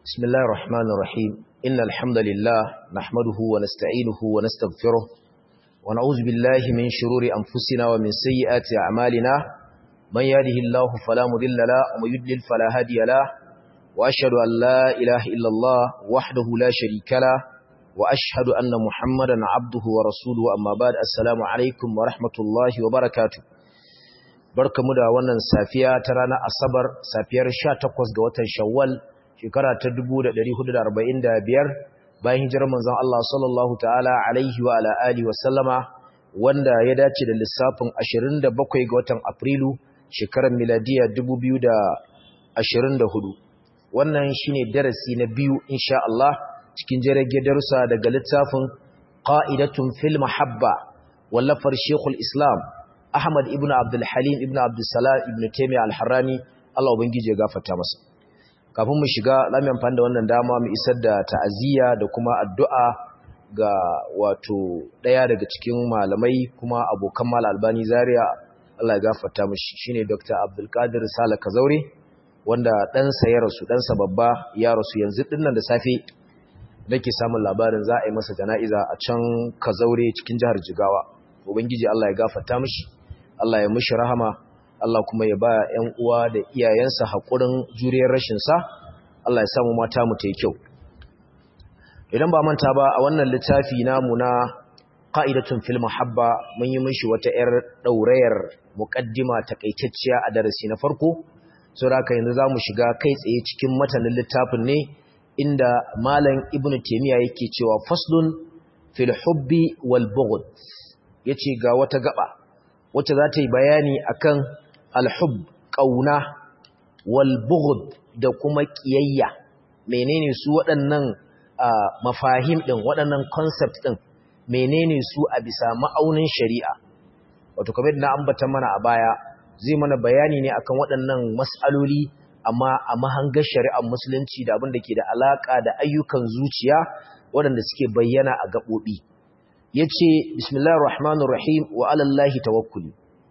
بسم الله الرحمن الرحيم إن الحمد لله نحمده ونستعينه ونستغفره ونعوذ بالله من شرور أنفسنا ومن سيئات أعمالنا من يهده الله فلا مضل له ومن يضلل فلا هادي له وأشهد أن لا إله إلا الله وحده لا شريك له وأشهد أن محمدا عبده ورسوله أما بعد السلام عليكم ورحمة الله وبركاته barkamu da wannan safiya ta ranar asabar safiyar 18 ga watan shawwal shekara ta 1445 bayan hijirar manzon Allah sallallahu ta'ala alaihi wa ala alihi wa sallama wanda ya dace da lissafin 27 ga watan afrilu shekarar miladiya 2024 wannan shine darasi na biyu insha Allah cikin jirage darussa daga littafin qa'idatun fil mahabba wallafar shekul islam Ahmad ibn Abdul Halim ibn Abdul Salam ibn Taymiyyah al-Harrani Allah ubangije ya gafarta masa kafin mu shiga zamu amfani da wannan dama mu isar da ta'aziyya da kuma addu'a ga wato daya daga cikin malamai kuma abokan Mal Albani Zaria Allah ya gafarta mishi shine Dr. Abdul Qadir Sala Kazaure wanda dan sa ya rasu dan sa babba ya rasu yanzu dinnan da safe nake samun labarin za a yi masa jana'iza a can Kazaure cikin jihar Jigawa ubangiji Allah ya gafarta mishi Allah ya mushi rahama Allah kuma ya ba ƴan uwa da iyayensa haƙurin juriyar rashin sa Allah ya samu mata mu ta yi kyau idan ba manta ba a wannan littafi namu na qa'idatun fil muhabba mun yi mishi wata ƴar daurayar muqaddima takaitacciya a darasi na farko saboda haka yanzu zamu shiga kai tsaye cikin matanin littafin ne inda malam ibnu taymiya yake cewa faslun fil hubbi wal bughd yace ga wata gaba wacce za ta yi bayani akan alhub ƙauna walbughd da kuma ƙiyayya menene su waɗannan mafahim ɗin waɗannan concept ɗin menene su a bisa ma'aunin shari'a wato kamar na ambata mana a baya zai mana bayani ne akan waɗannan mas'aloli amma a mahangar shari'ar musulunci da abin da ke da alaƙa da ayyukan zuciya waɗanda suke bayyana a gaɓoɓi yace bismillahir rahmanir rahim wa alallahi tawakkuli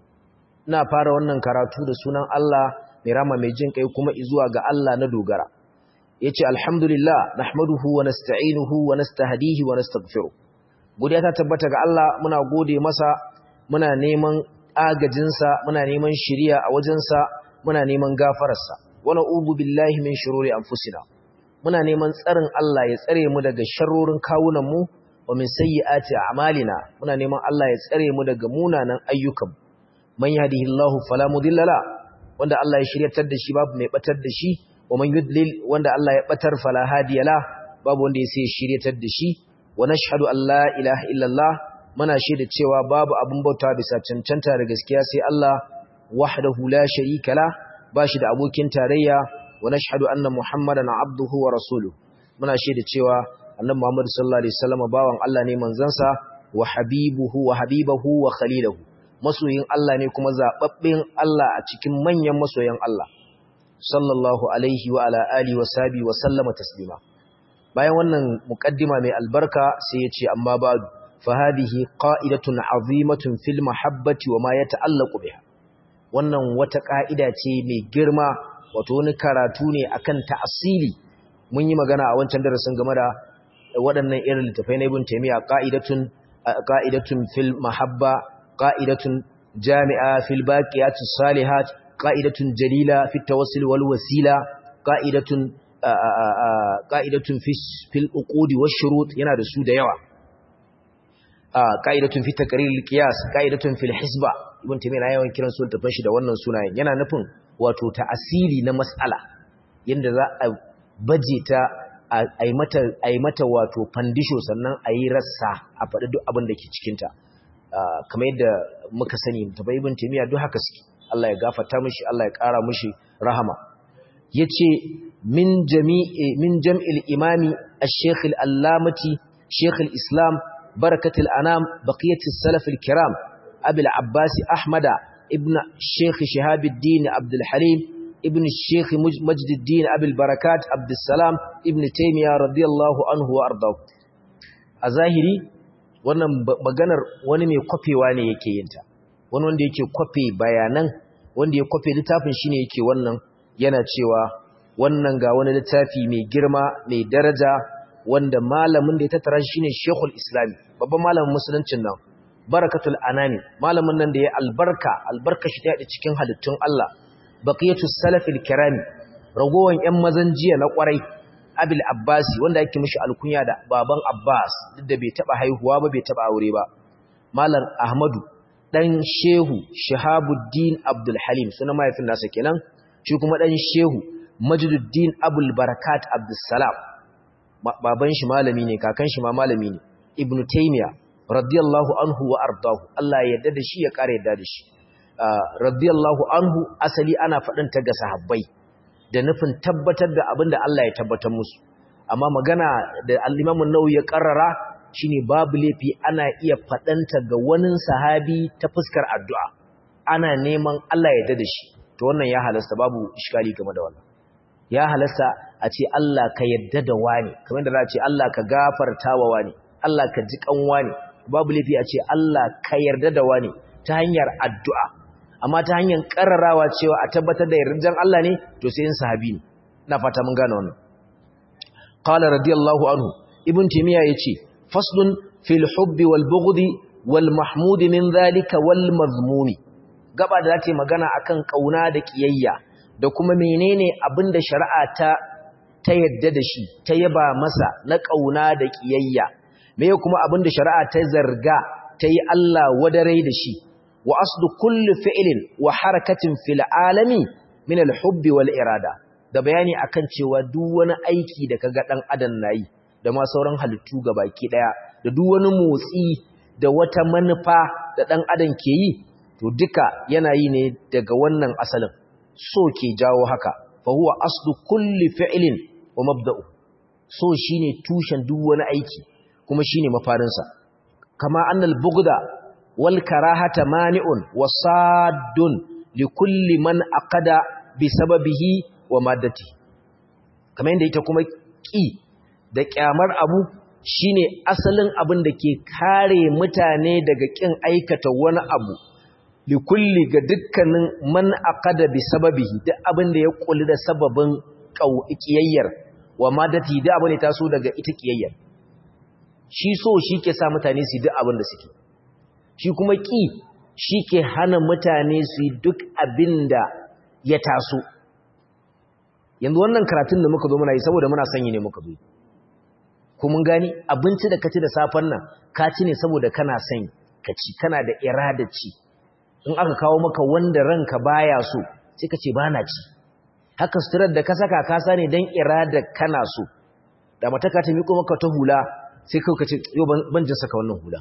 ina fara wannan karatu da sunan Allah mai rama mai jin kai kuma zuwa ga Allah na dogara yace alhamdulillah nahmaduhu wa nasta'inuhu wa nastahdihi wa nastaghfiruh godiya ta tabbata ga Allah muna gode masa muna neman agajin sa muna neman shiriya a wajen sa muna neman gafarar sa wa na'udhu billahi min shururi anfusina muna neman tsarin Allah ya tsare mu daga sharrorin kawunan mu wa min sayyiati a'malina muna neman Allah ya tsare mu daga munanan ayyukan man yahdihillahu fala mudilla la wanda Allah ya shiryatar da shi babu mai batar da shi wa man yudlil wanda Allah ya batar fala hadiya la babu wanda ya sai shiryatar da shi wa nashhadu an la ilaha illallah muna shaida cewa babu abun bauta bisa cancanta da gaskiya sai Allah wahdahu la sharika la bashi da abokin tarayya wa nashhadu anna muhammadan abduhu wa rasuluhu muna shaida cewa annabi Muhammad sallallahu alaihi wasallam bawan Allah ne manzansa wa habibuhu wa habibahu wa khaliluhu masoyin Allah ne kuma zababbin Allah a cikin manyan masoyan Allah sallallahu alaihi wa ala alihi wa sahbihi wa sallama taslima bayan wannan muqaddima mai albarka sai ya ce amma ba'du fa hadhihi qa'idatun 'azimatun fil mahabbati wa ma yata'allaqu biha wannan wata ka'ida ce mai girma wato wani karatu ne akan ta'asili mun yi magana a wancan darasin game da waɗannan irin littafai na ibn taymiya qa'idatun qa'idatun fil mahabba qa'idatun jami'a fil baqiyatus salihat qa'idatun jalila fit tawassul wal wasila qa'idatun qa'idatun fil uqudi wash shurut yana da su da yawa qa'idatun fit taqrir al qiyas qa'idatun fil hisba ibn taymiya na yawan kiran su littafin shi da wannan sunayen yana nufin wato ta asili na mas'ala yanda za a baje ta a yi mata wato fandisho sannan a yi rassa a faɗi duk abin da ke cikinta kamar yadda muka sani tabai ibn taymiya duk haka suke Allah ya gafarta mishi Allah ya ƙara mishi rahama yace min jami'i min jam'il imami ash-shaykh al-allamati shaykh al-islam barakat al-anam baqiyat as-salaf al-kiram abi al-abbas ahmada ibn shaykh shihabuddin abdul halim ابن الشيخ مجد الدين أبي البركات عبد السلام ابن تيمية رضي الله عنه وأرضاه الظاهري wannan maganar wani mai kwafewa ne yake yinta wani wanda yake kwafe bayanan wanda ya kwafe littafin shine yake wannan yana cewa wannan ga wani littafi mai girma mai daraja wanda malamin da ya tattara shi shine Sheikhul Islam babban malamin musuluncin nan Barakatul Anani malamin nan da ya albarka albarka shi ta yada cikin halittun Allah Baqiyatus Salafil Kirami ragowan ƴan mazan jiya na kwarai Abil Abbasi wanda yake mishi alkunya da baban Abbas duk da bai taba haihuwa ba bai taba aure ba Malam Ahmadu dan Shehu Shahabuddin Abdul Halim sunan mahaifin nasa kenan shi kuma dan Shehu Majduddin Abul Barakat Abdul Salam baban shi malami ne kakan shi ma malami ne Ibn Taymiyyah radiyallahu anhu wa ardahu Allah ya yarda da shi ya kare yarda da shi radiyallahu anhu asali ana faɗin ta ga sahabbai da nufin tabbatar da abin da Allah ya tabbatar musu amma magana da al-Imam an-Nawawi ya karrara shine babu laifi ana iya faɗanta ga wani sahabi ta fuskar addu'a ana neman Allah ya yarda da shi to wannan ya halasta babu iskali game da wannan ya halasta a ce Allah ka yarda da wani kamar da za a ce Allah ka gafarta wa wani Allah ka ji kan wani babu laifi a ce Allah ka yarda da wani ta hanyar addu'a amma ta hanyar kararawa cewa a tabbatar da yardan Allah ne to sai yin sahabi ne ina fata mun gane wannan qala radiyallahu anhu ibn timiya yace faslun fil hubbi wal bughdi wal mahmud min zalika wal mazmumi gaba da zata magana akan kauna da kiyayya da kuma menene abinda shari'a ta ta yadda da shi ta yaba masa na kauna da kiyayya me kuma abinda shari'a ta zarga ta yi Allah wadarai da shi wa aslu kulli fi'lin wa harakatin fil alami min al hubbi wal irada da bayani akan cewa duk wani aiki da kaga dan adam nayi da ma sauran halittu baki daya da duk wani motsi da wata manufa da dan adam ke yi to duka yana yi ne daga wannan asalin so ke jawo haka fa huwa aslu kulli fi'lin wa mabda'u so shine tushen duk wani aiki kuma shine mafarin sa kama annal bughda wal karahata mani'un wa saddun li kulli man aqada bi sababihi wa maddati kamar yadda ita kuma ki da kyamar abu shine asalin abin da ke kare mutane daga kin aikata wani abu likulli ga dukkanin man aqada bi sababihi duk abin da ya kulli da sababin kiyayyar wa madati da abin da taso daga ita kiyayyar shi so shi ke sa mutane su duk abin da suke shi kuma ki shi ke hana mutane su yi duk abin da ya taso yanzu wannan karatun da muka zo muna yi saboda muna sanyi ne muka zo ko mun gani abinci da kaci da safen nan ka ci ne saboda kana son ka ci kana da irada ci in aka kawo maka wanda ranka baya so sai ka ce ba na ci haka suturar da ka saka ka sani don irada kana so da mataka ta miko maka ta hula sai kawai ka ce yau ban jin saka wannan hula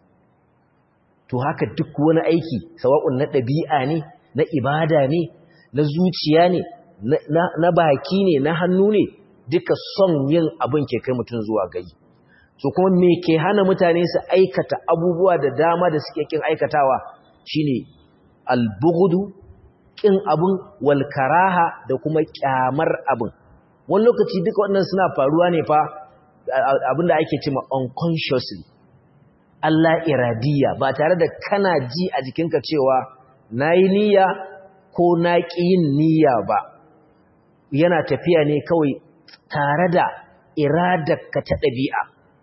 to haka duk wani aiki sawa'un na ɗabi'a ne na ibada ne na zuciya ne na baki ne na hannu ne duka son yin abin ke kai mutum zuwa gai so kuma me ke hana mutane su aikata abubuwa da dama da suke kin aikatawa shine albughdu kin abun wal karaha da kuma kyamar abin wani lokaci duka wannan suna faruwa ne fa abinda ake cewa unconsciously Allah iradiya ba tare da kana ji a jikinka cewa nayi niyya ko na ƙi yin niyya ba yana tafiya ne kawai tare da iradarka ta ɗabi'a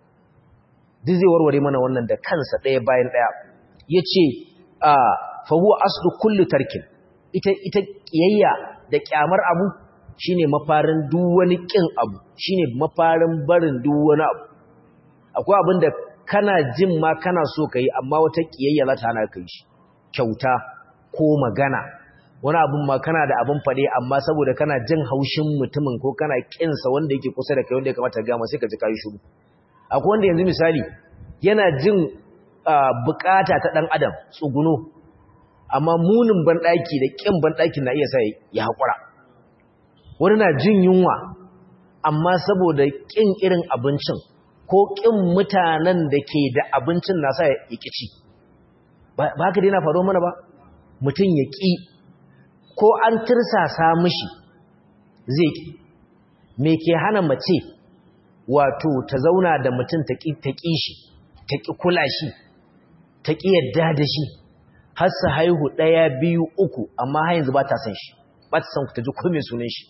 duk zai warware mana wannan da kansa ɗaya bayan ɗaya ya ce a fahuwa aslu kullu tarkin ita ita ƙiyayya da ƙyamar abu shine mafarin duk wani ƙin abu shine mafarin barin duk wani abu akwai abin da kana jin ma kana so ka yi amma wata ƙiyayya za ta hana ka yi shi kyauta ko magana wani abin ma kana da abin faɗe amma saboda kana jin haushin mutumin ko kana ƙinsa wanda yake kusa da kai wanda ya kamata gama sai ka ji kayi shuru akwai wanda yanzu misali yana jin bukata ta ɗan adam tsuguno amma munin banɗaki da ƙin banɗakin na iya sa ya haƙura wani na jin yunwa amma saboda ƙin irin abincin ko ƙin mutanen da ke da abincin na sa ya ƙici ba haka dai na faru mana ba mutum ya ƙi ko an tirsasa mishi zai ƙi me ke hana mace wato ta zauna da mutum ta ƙi shi ta ƙi kula shi ta ƙi yadda da shi har su haihu ɗaya biyu uku amma har yanzu ba ta san shi ba ta san ta ji kome sunan shi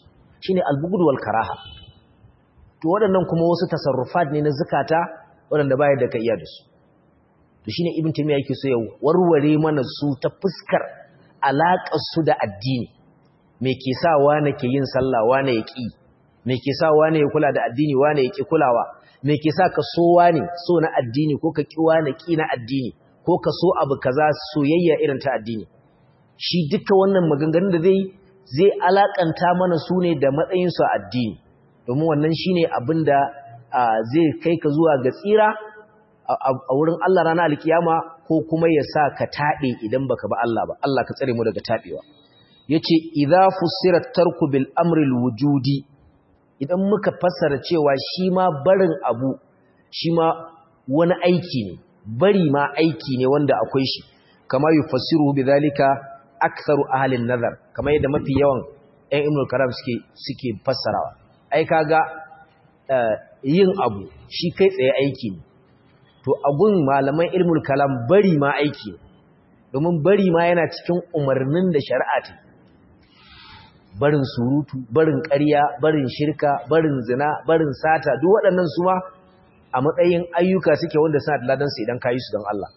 shine al-bughd wal karaha to waɗannan kuma wasu tasarrufat ne na zakata waɗanda baya da ka iya da su to shine ibn taymiya yake so ya warware mana su ta fuskar alaƙar su da addini me ke sa wane ke yin sallah wane ya ƙi me ke sa wane ya kula da addini wane ya ƙi kulawa me ke sa ka so wane so na addini ko ka ƙi wane ƙi na addini ko ka so abu kaza soyayya irin ta addini shi duka wannan maganganun da zai zai alakanta mana su ne da matsayin su a addini domin wannan shine abin da zai kai ka zuwa ga tsira a wurin Allah ranar alkiyama ko kuma ya sa ka taɓe idan baka ba Allah ba Allah ka tsare mu daga taɓewa yace idza fussirat tarku bil amri al wujudi idan muka fassara cewa shi ma barin abu shi ma wani aiki ne bari ma aiki ne wanda akwai shi kama yufassiru bidhalika aktharu ahli an-nazar kama yadda mafi yawan ɗan ibn karam suke suke fassarawa ai kaga yin abu shi kai tsaye aiki ne to agun malaman ilmul kalam bari ma aiki ne domin bari ma yana cikin umarnin da shari'a ta barin surutu barin ƙarya barin shirka barin zina barin sata duk waɗannan su ma a matsayin ayyuka suke wanda suna da ladansu idan kayi su don Allah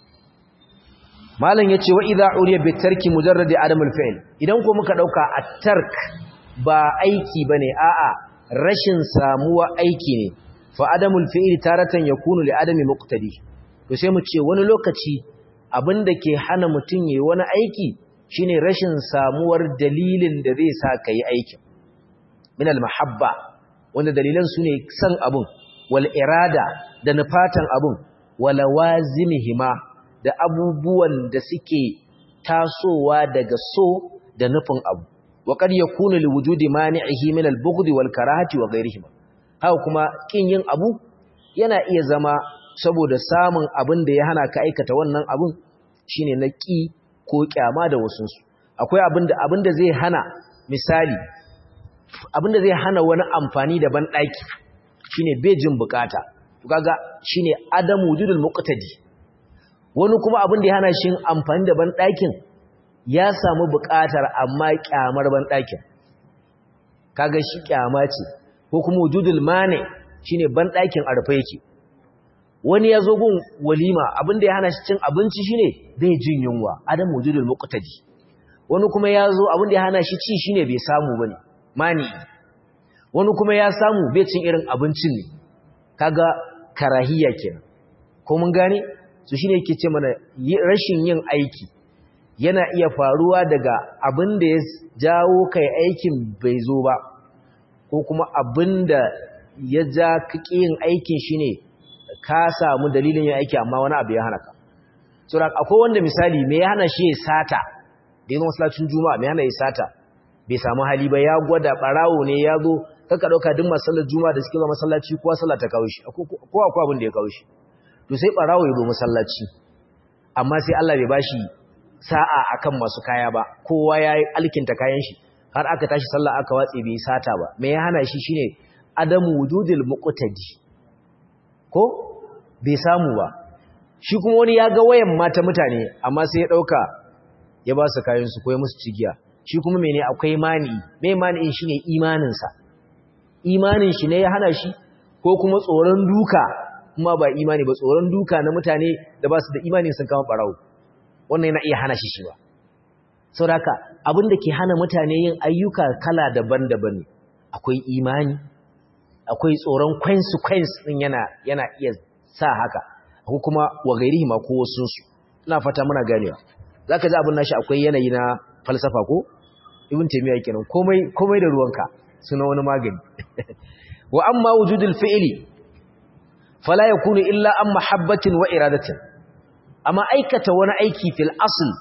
malam yace wa idza uriya bi tarki mujarradi adam al-fi'l idan ko muka dauka at-tark ba aiki bane a'a rashin samuwa aiki ne fa adamul fi'l taratan yakunu li adami muqtadi to sai mu ce wani lokaci abinda ke hana mutun yayi wani aiki shine rashin samuwar dalilin da zai sa kai aikin min al-mahabba wanda dalilan su ne san abun wal irada da nufatan abun wala wazimihima da abubuwan da suke tasowa daga so da nufin abu wa qad yakunu li wujudi mani'ihi min al-bughd wal karahati wa ghayrihima haka kuma kin yin abu yana iya zama saboda samun abin da ya hana ka aikata wannan abun shine na ki ko kyama da wasu su akwai abin da abin da zai hana misali abin da zai hana wani amfani da ban daki shine bejin bukata to kaga shine adam wujudul muqtadi wani kuma abin da ya hana shi amfani da ban dakin ya samu bukatar amma kyamar ban dakin kaga shi kyama ce ko kuma wujudul mane shine ban dakin arfa yake wani ya zo gun walima abin da ya hana shi cin abinci shine bai jin yunwa adam wujudul muqtadi wani kuma ya zo abin da ya hana shi ci shine bai samu bane mani wani kuma ya samu bai cin irin abincin ne kaga karahiya kenan ko mun gane su shine yake ce mana rashin yin aiki yana iya faruwa daga abin da ya jawo kai aikin bai zo ba ko kuma abin da ya ja kake yin aikin shine ka samu dalilin yin aiki amma wani abu ya hana ka sura akwai wanda misali me ya hana shi ya sata da yin masallacin juma'a me hana ya sata bai samu hali ba ya gwada barawo ne ya zo kaka dauka duk masallar juma'a da suke zuwa masallaci kowa sallah ta kawo shi ko akwai abin da ya kawo shi to sai barawo ya zo masallaci amma sai Allah bai bashi sa'a akan masu kaya ba kowa ya alkinta kayan shi har aka tashi sallah aka watse bai sata ba me ya hana shi shine adamu wujudil muqtadi ko bai samu ba shi kuma wani ya ga wayan mata mutane amma sai ya dauka ya ba su kayan su ko ya musu cigiya shi kuma mene akwai mani mai mani'in shine imanin sa imanin shi ne ya hana shi ko kuma tsoron duka kuma ba imani ba tsoron duka na mutane da ba su da imani sun kama barawo wannan yana iya hana shi shi ba saboda abin da ke hana mutane yin ayyuka kala daban-daban ne akwai imani akwai tsoron consequence din yana yana iya sa haka ko kuma wa gairihi ma ko wasu su ina fata muna ganewa zaka ji abin nashi akwai yanayi na falsafa ko ibn taymiya kenan komai komai da ruwanka suna wani magani wa amma wujudul fi'li fala yakunu illa an mahabbatin wa iradatin amma aikata wani aiki fil asl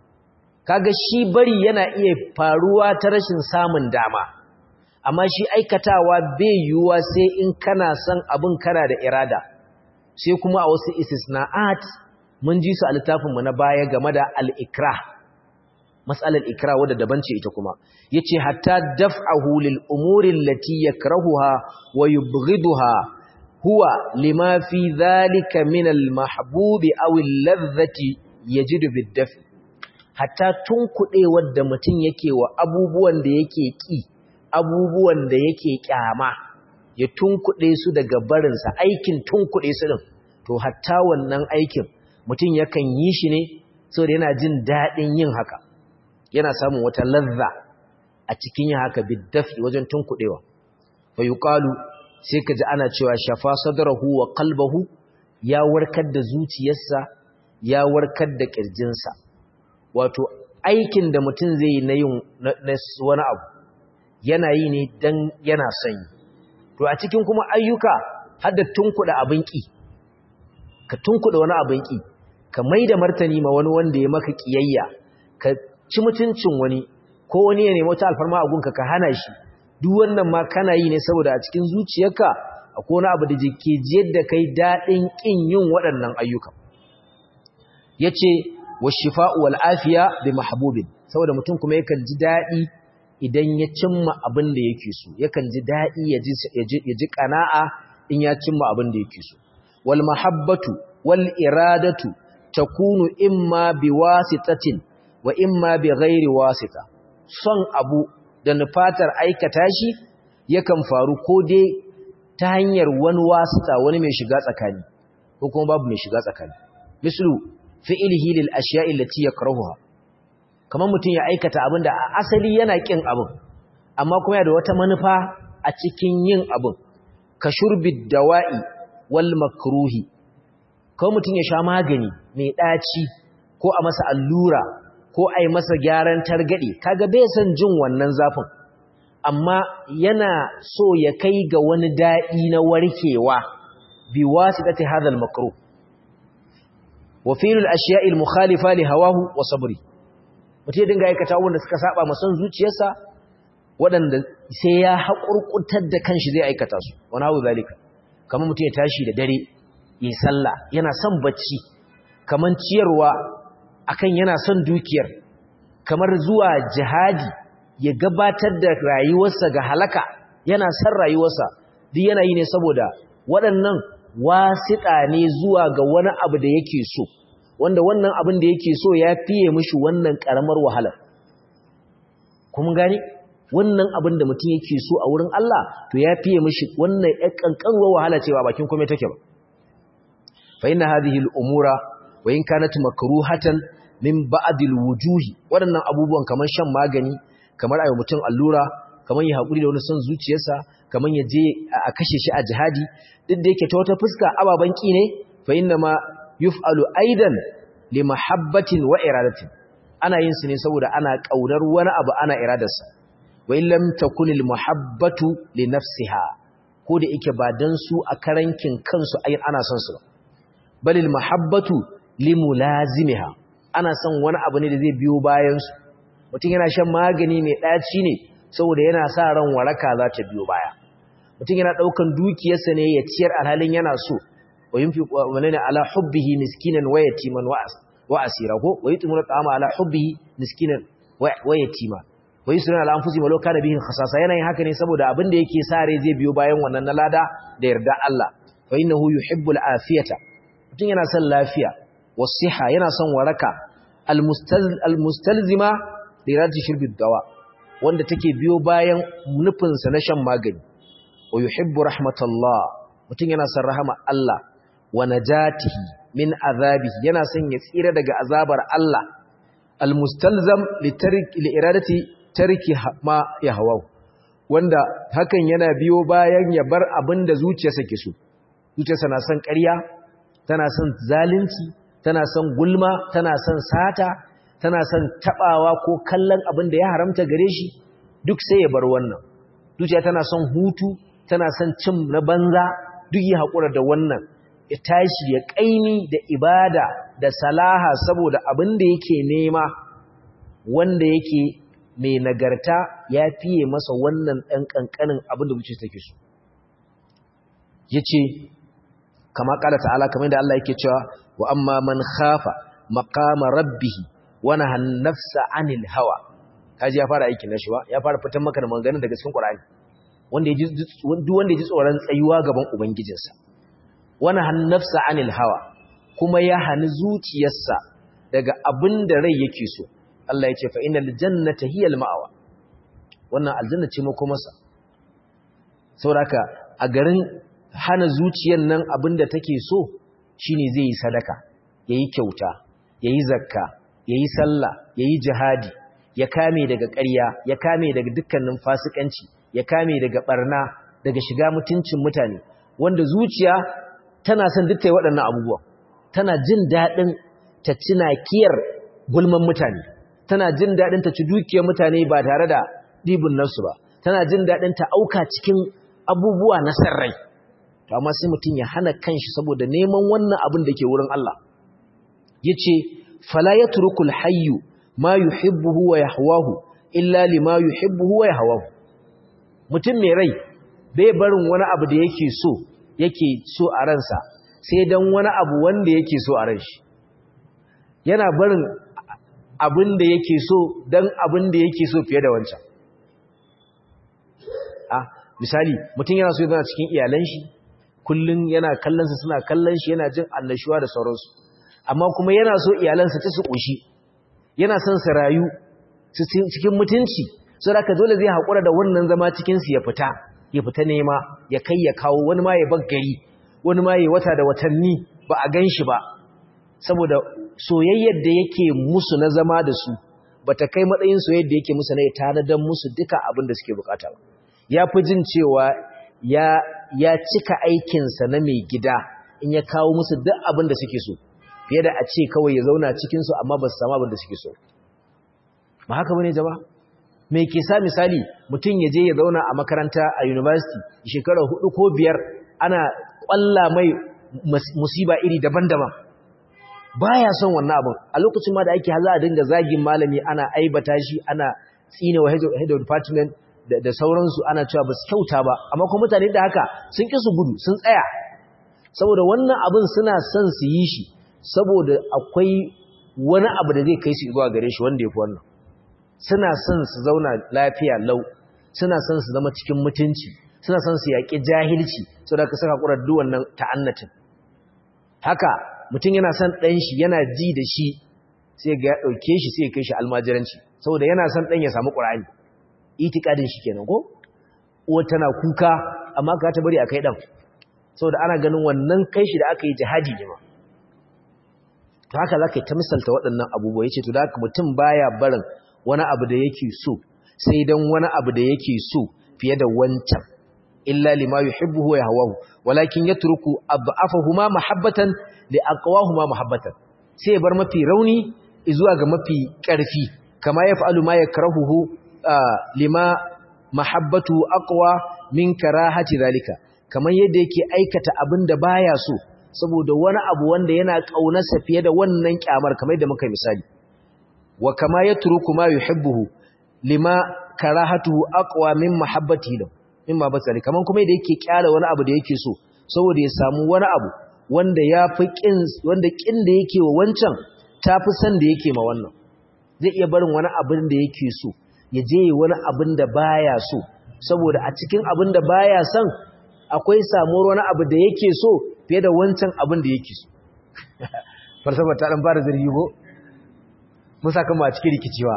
kaga shi bari yana iya faruwa ta rashin samun dama amma shi aikatawa bai yiwuwa sai in kana son abin kana da irada sai kuma a wasu istisna'at mun ji su a littafinmu na baya game da al-ikra mas'alar ikra wadda daban ce ita kuma yace hatta daf'ahu lil umuri allati yakrahuha wa yubghiduha huwa lima fi dhalika min al-mahbubi aw al-ladhati yajidu bid-daf'i hatta tunkuɗe wadda mutum yake wa abubuwan da yake ƙi abubuwan da yake kyama ya tunkuɗe su daga barinsa aikin tunkuɗe su ɗin to hatta wannan aikin mutum yakan yi shi ne saboda yana jin daɗin yin haka yana samun wata lazza a cikin yin haka biddafi wajen tunkuɗewa fa yuqalu sai ka ji ana cewa shafa sadrahu wa qalbahu ya warkar da zuciyarsa ya warkar da ƙirjinsa wato aikin da mutum zai yi na yin wani abu yana yi ne don yana sanyi to a cikin kuma ayyuka har da tunkuɗa abin ƙi ka tunkuɗa wani abin ƙi ka mai da martani ma wani wanda ya maka ƙiyayya ka ci mutuncin wani ko wani ya nemi wata alfarma a gunka ka hana shi duk wannan ma kana yi ne saboda a cikin zuciyarka akwai wani abu da ke jiyar da kai daɗin ƙin yin waɗannan ayyuka ya ce wa shifa'u wal afiya bi mahbubin saboda mutum kuma yakan ji daɗi idan ya cimma abin da yake so yakan ji daɗi ya ji ƙana'a in ya cimma abin da yake so wal mahabbatu wal iradatu takunu imma bi wasitatin wa imma bi ghairi wasita son abu da nufatar aikata shi yakan faru ko dai ta hanyar wani wasita wani mai shiga tsakani ko kuma babu mai shiga tsakani mislu fi'ilihi lil ashiya'i allati yakrahuha kamar mutum ya aikata abin da asali yana kin abin amma kuma yana da wata manufa a cikin yin abin ka shurbi dawa'i wal makruhi ko mutum ya sha magani mai daci ko a masa allura ko a yi masa gyaran targade kaga bai san jin wannan zafin amma yana so ya kai ga wani daɗi na warkewa bi wasitati hadha al makruh wa filul ashiya'il mukhalifa li hawahu wa sabri mutum ya dinga aikata wanda suka saba ma son zuciyarsa waɗanda sai ya haƙurƙutar da kanshi zai aikata su wani hau zalika kamar mutum ya tashi da dare yi sallah yana son bacci kamar ciyarwa akan yana son dukiyar kamar zuwa jihadi ya gabatar da rayuwarsa ga halaka yana son rayuwarsa duk yana yi ne saboda waɗannan wasiƙa ne zuwa ga wani abu da yake so wanda wannan abin da yake so ya fiye mishi wannan ƙaramar wahalar kuma gani wannan abin da mutum yake so a wurin Allah to ya fiye mishi wannan ƴan ƙanƙanwar wahala cewa bakin kome take ba fa inna hadhihi al-umura wa in kanat makruhatan min ba'd al-wujuhi waɗannan abubuwan kamar shan magani kamar ayi mutum allura kamar ya haƙuri da wani son zuciyarsa kamar ya je a kashe shi a jihadi duk da yake ta wata fuska ababan ki ne fa inna ma yuf'alu aidan li mahabbatin wa iradatin ana yin su ne saboda ana kaunar wani abu ana iradarsa wa in lam takun al muhabbatu li nafsiha ko da yake ba dan su a karankin kansu ai ana son su bal al mahabbatu li mulazimiha ana son wani abu ne da zai biyo bayan su mutum yana shan magani mai daci ne saboda yana sa ran waraka za ta biyo baya mutum yana daukan dukiyarsa ne ya ciyar alhalin yana so وينفق ولنا على حبه مسكينا ويتيما واسيرا ويطعمون الطعام على حبه مسكينا ويتيما ويسرون على انفسهم ولو كان بهم خصاصه yana yin haka ne saboda abin da yake sare zai biyo bayan wannan na lada da yarda Allah fa innahu yuhibbul afiyata mutun yana son lafiya wasiha yana son waraka almustalzima li radi shirbi dawa wanda take biyo bayan nufin sa na shan magani wa yuhibbu rahmatallah mutun yana son rahama Allah wa najatihi min azabihi yana son ya tsira daga azabar Allah almustalzam li tarki li iradati tarki ma yahwa wanda hakan yana biyo bayan ya bar abinda zuciyarsa ke so zuciyarsa na son ƙarya tana son zalunci tana son gulma tana son sata tana son tabawa ko kallon abinda ya haramta gare shi duk sai ya bar wannan zuciya tana son hutu tana son cin na banza duk ya haƙura da wannan ya tashi ya ƙaimi da ibada da salaha saboda abin da yake nema wanda yake mai nagarta ya fiye masa wannan ɗan ƙanƙanin abin da wuce take so ya ce kama ƙala ta'ala kamar da Allah yake cewa wa amma man khafa maqama rabbihi wani hannafsa anil hawa kaji ya fara aikin nashi ba ya fara fitan maka da maganganun daga cikin Qur'ani wanda ya ji duk wanda ya ji tsoron tsayuwa gaban ubangijinsa wani hannafsa anil hawa kuma ya hani zuciyarsa daga abin da rai yake so Allah ya ce fa innal jannata hiyal ma'awa wannan aljanna ce makomarsa sauraka a garin hana zuciyar nan abinda take so shine zai yi sadaka yayi kyauta yayi zakka yayi sallah yayi jihadi ya kame daga ƙarya ya kame daga dukkanin fasikanci ya kame daga barna daga shiga mutuncin mutane wanda zuciya tana son duk tayi waɗannan abubuwa tana jin daɗin ta ci nakiyar gulman mutane tana jin daɗin ta ci dukiyar mutane ba tare da ɗibin nasu ba tana jin daɗin ta auka cikin abubuwa na sarrai to amma sai mutum ya hana kanshi saboda neman wannan abin da ke wurin Allah yace fala yatrukul hayyu ma yuhibbuhu wa yahwahu illa lima yuhibbuhu wa yahwahu mutum mai rai bai barin wani abu da yake so yake so a ransa sai dan wani abu wanda yake so a ran shi yana barin abin da yake so dan abin da yake so fiye da wancan ah misali mutum yana so yana cikin iyalan shi kullun yana kallon su suna kallon shi yana jin annashuwa da sauransu amma kuma yana so iyalansa ta su koshi yana son su rayu cikin mutunci so da dole zai haƙura da wannan zama cikin su ya fita ya fita nema ya kai ya kawo wani ma ya bar gari wani ma ya wata da watanni ba a gan shi ba saboda soyayyar da yake musu na zama da su bata kai matsayin soyayyar da yake musu na ya tanadar musu duka abin da suke bukata ba ya fi jin cewa ya ya cika aikinsa na mai gida in ya kawo musu duk abin da suke so fiye da a ce kawai ya zauna cikinsu amma ba su samu abin da suke so ba haka bane jama me ke sa misali mutum ya je ya zauna a makaranta a university shekarar hudu ko biyar ana kwalla mai musiba iri daban-daban baya son wannan abin a lokacin ma da ake za a dinga zagin malami ana aibata shi ana tsine wa head of department da sauransu ana cewa ba su kyauta ba amma kuma mutane da haka sun ƙi su gudu sun tsaya saboda wannan abin suna son su yi shi saboda akwai wani abu da zai kai su zuwa gare shi wanda ya fi wannan suna son su zauna lafiya lau suna son su zama cikin mutunci suna son su yaƙi jahilci saboda ka saka ƙurar duk wannan ta'annatin haka mutum yana son ɗan shi yana ji da shi sai ga ya ɗauke shi sai ya kai shi almajiranci saboda yana son ɗan ya samu ƙur'ani itikadin shi kenan ko uwa tana kuka amma ka ta bari a kai dan saboda ana ganin wannan kai shi da aka yi jihadi ne ma to haka zaka ta misalta waɗannan abubuwa yace to da haka mutum baya barin wani abu da yake so sai dan wani abu da yake so fiye da wancan illa lima yuhibbu wa yahwahu walakin yatruku ad'afahuma mahabbatan li aqwahuma mahabbatan sai bar mafi rauni zuwa ga mafi ƙarfi kama yaf'alu ma yakrahuhu lima mahabbatu aqwa min karahati zalika kamar yadda yake aikata abin da baya so saboda wani abu wanda yana kaunarsa fiye da wannan kyamar kamar yadda muka misali wa kama yatruku ma yuhibbuhu lima karahatuhu aqwa min mahabbati lahu min mahabbati kamar kuma yadda yake kyara wani abu da yake so saboda ya samu wani abu wanda yafi kin wanda kin da yake wa wancan tafi san da yake ma wannan zai iya barin wani abin da yake so ya je wani abin da baya so saboda a cikin abin da baya son akwai samuwar wani abu da yake so fiye da wancan abin da yake so falsafa ta dan fara zargi ko mun saka mu a cikin rikicewa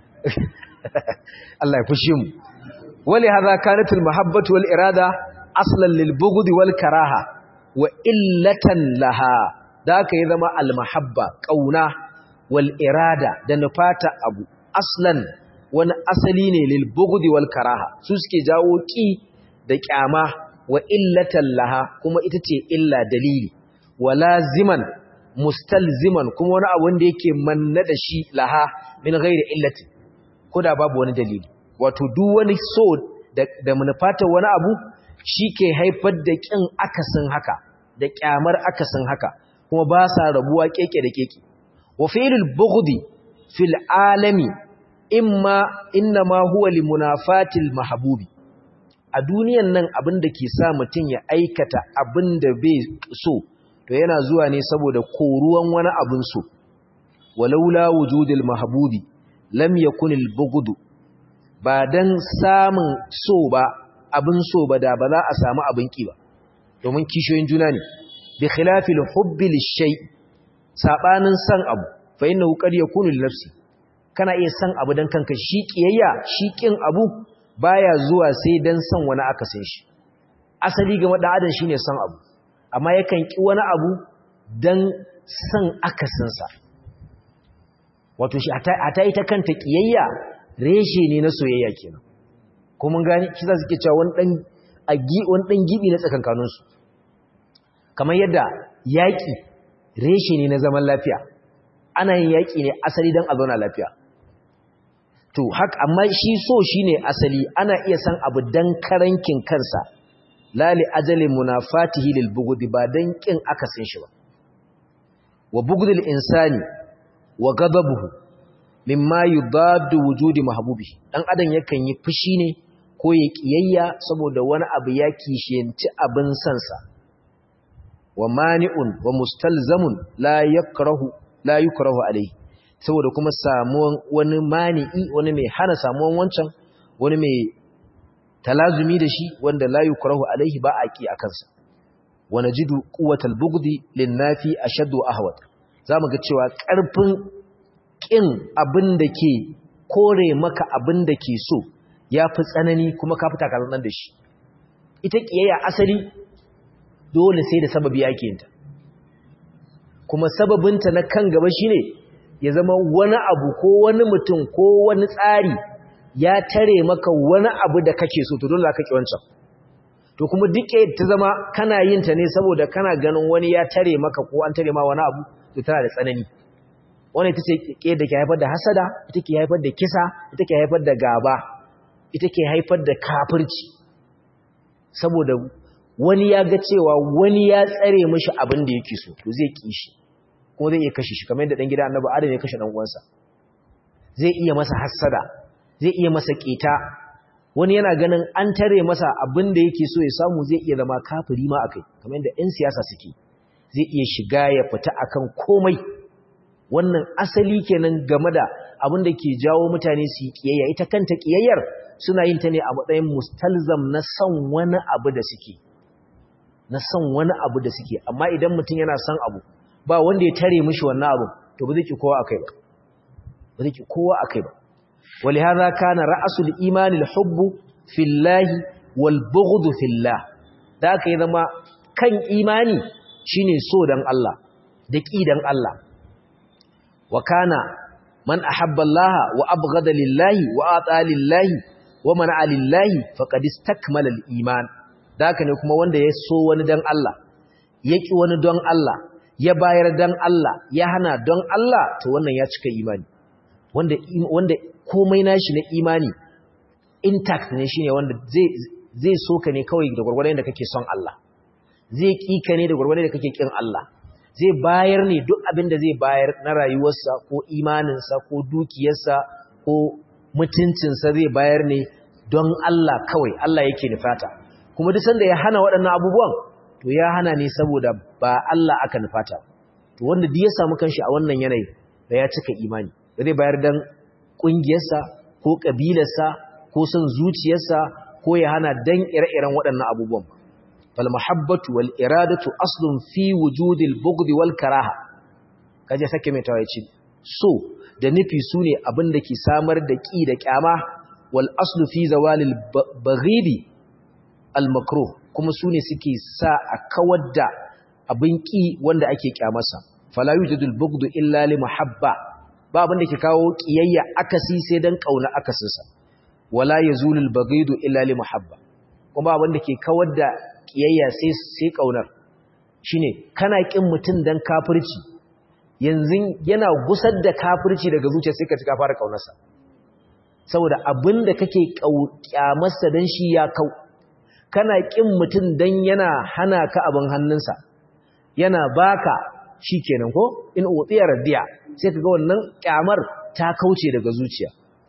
Allah ya fushi mu wali hadha kanat al mahabbatu wal irada aslan lil bughd wal karaha wa illatan laha da ka yi zama al mahabba kauna wal irada da nufata abu aslan wani asali ne lil bughd wal karaha su suke jawo ki da kyama wa illatan laha kuma ita ce illa dalili wa laziman mustalziman kuma wani abu wanda yake manna da shi laha min ghairi illati koda babu wani dalili wato duk wani so da, da manufata wani abu shike haifar da kin akasin haka da kyamar akasin haka kuma ba sa rabuwa keke da keke wa fi'lul bughdi fil alami imma innama huwa limunafatil mahbubi a duniyan nan abin da ke sa mutum ya aikata abin da bai so to yana zuwa ne saboda koruwan wani abin so walaula wujudil mahbubi lam yakun al bughd ba dan samun so ba abin so ba da ba za a samu abin ki ba domin kishoyin juna ne bi khilafil hubbi lishay sabanin san abu fa innahu qad yakunu li nafsi kana iya san abu dan kanka shi kiyayya shi kin abu baya zuwa sai dan son wani akasin shi asali ga dan adam shine son abu amma yakan ki wani abu dan son akasinsa wato shi ata ita kanta kiyayya reshe ne na soyayya kenan ko mun gani shi za su ke cewa wani dan agi wani dan gibi na tsakankanin su kamar yadda yaki reshe ne na zaman lafiya ana yin yaki ne asali dan a zauna lafiya to haka amma shi so shine asali ana iya san abu dan karankin kansa lali ajali munafatihi lil bughdi ba dan kin akasin shi ba wa bughdil insani wa ghadabuhu mimma yudaddu wujudi mahbubi dan adam yakan yi fushi ne ko ya kiyayya saboda wani abu ya kishiyanci abin sansa wa mani'un wa mustalzamun la yakrahu la yukrahu alayhi saboda kuma samuwan wani mani'i wani mai hana samuwan wancan wani mai talazumi da shi wanda la yukrahu alayhi ba a ki akansa wa najidu quwwatal bughdi lin nafi ashaddu ahwat zamu ga cewa karfin kin abin da ke kore maka abin da ke so yafi tsanani kuma ka fita kallon da shi ita kiyayya asali dole sai da sababi yake yin ta kuma sababinta na kan gaba shine ya zama wani abu ko wani mutum ko wani tsari ya tare maka wani abu da kake so to dole ka ki wancan to kuma duk ta zama kana yin ta ne saboda kana ganin wani ya tare maka ko an tare ma wani abu to tana da tsanani wannan ita ce ke da ke haifar da hasada ita ke haifar da kisa ita ke haifar da gaba ita ke haifar da kafirci saboda wani ya ga cewa wani ya tsare mishi abin da yake so to zai ki shi ko zai iya kashe shi kamar yadda dan gida annabi adam ya kashe dan uwansa zai iya masa hasada zai iya masa keta wani yana ganin an tare masa abin da yake so ya samu zai iya zama kafiri ma akai kamar yadda ƴan siyasa suke zai iya shiga ya fita akan komai wannan asali kenan game da abin da ke jawo mutane su yi kiyayya ita kanta kiyayyar suna yin ta ne a matsayin mustalzam na son wani abu da suke na son wani abu da suke amma idan mutum yana son abu ba wanda ya tare mishi wannan abu to ba zai ki kowa akai ba ba zai ki kowa akai ba ولهذا كان رأس الإيمان الحب في الله والبغض في الله ذاك إذا ما كان إيماني شيني سودان الله دكي دان الله وكان من أحب الله وأبغض لله وآطى لله ومنع لله فقد استكمل الإيمان ذاك نكما وند يسو وندان الله يكي وندان الله يباير دان الله يهنا دان الله تو wannan ya cika imani wanda wanda komai nashi na imani intact ne shine wanda zai zai soka ne kawai da gurgurdan da kake son Allah zai kika ne da gurgurdan da kake kin Allah zai bayar ne duk abin da zai bayar na rayuwarsa ko imaninsa ko dukiyarsa ko mutuncinsa zai bayar ne don Allah kawai Allah yake nufata kuma duk sanda ya hana waɗannan abubuwan to ya hana ne saboda ba Allah aka nufata to wanda duk ya samu kanshi a wannan yanayi da ya cika imani zai bayar dan ƙungiyarsa ko ƙabilarsa ko son zuciyarsa ko ya hana dan ire-iren waɗannan abubuwan fal mahabbatu wal iradatu aslun fi wujudil bughd wal karaha kaje sake mai tawaye so da nufi sune abin da ke samar da ki da kyama wal aslu fi zawalil baghidi al makruh kuma sune suke sa a kawar da abin ki wanda ake kyamarsa fala yujidul bughd illa li mahabba ba abin da ke kawo kiyayya akasi sai dan kauna akasinsa wala yazulul baghidu illa li muhabba kuma abin da ke kawar da kiyayya sai sai kaunar shine kana kin mutun dan kafirci yanzu yana gusar da kafirci daga zuciya sai ka ci ka fara kaunarsa saboda abin da kake kyamarsa dan shi ya kau kana kin mutun dan yana hana ka abin hannunsa yana baka shikenan ko in utiya radiya sai kaga wannan kyamar ta kauce daga zuciya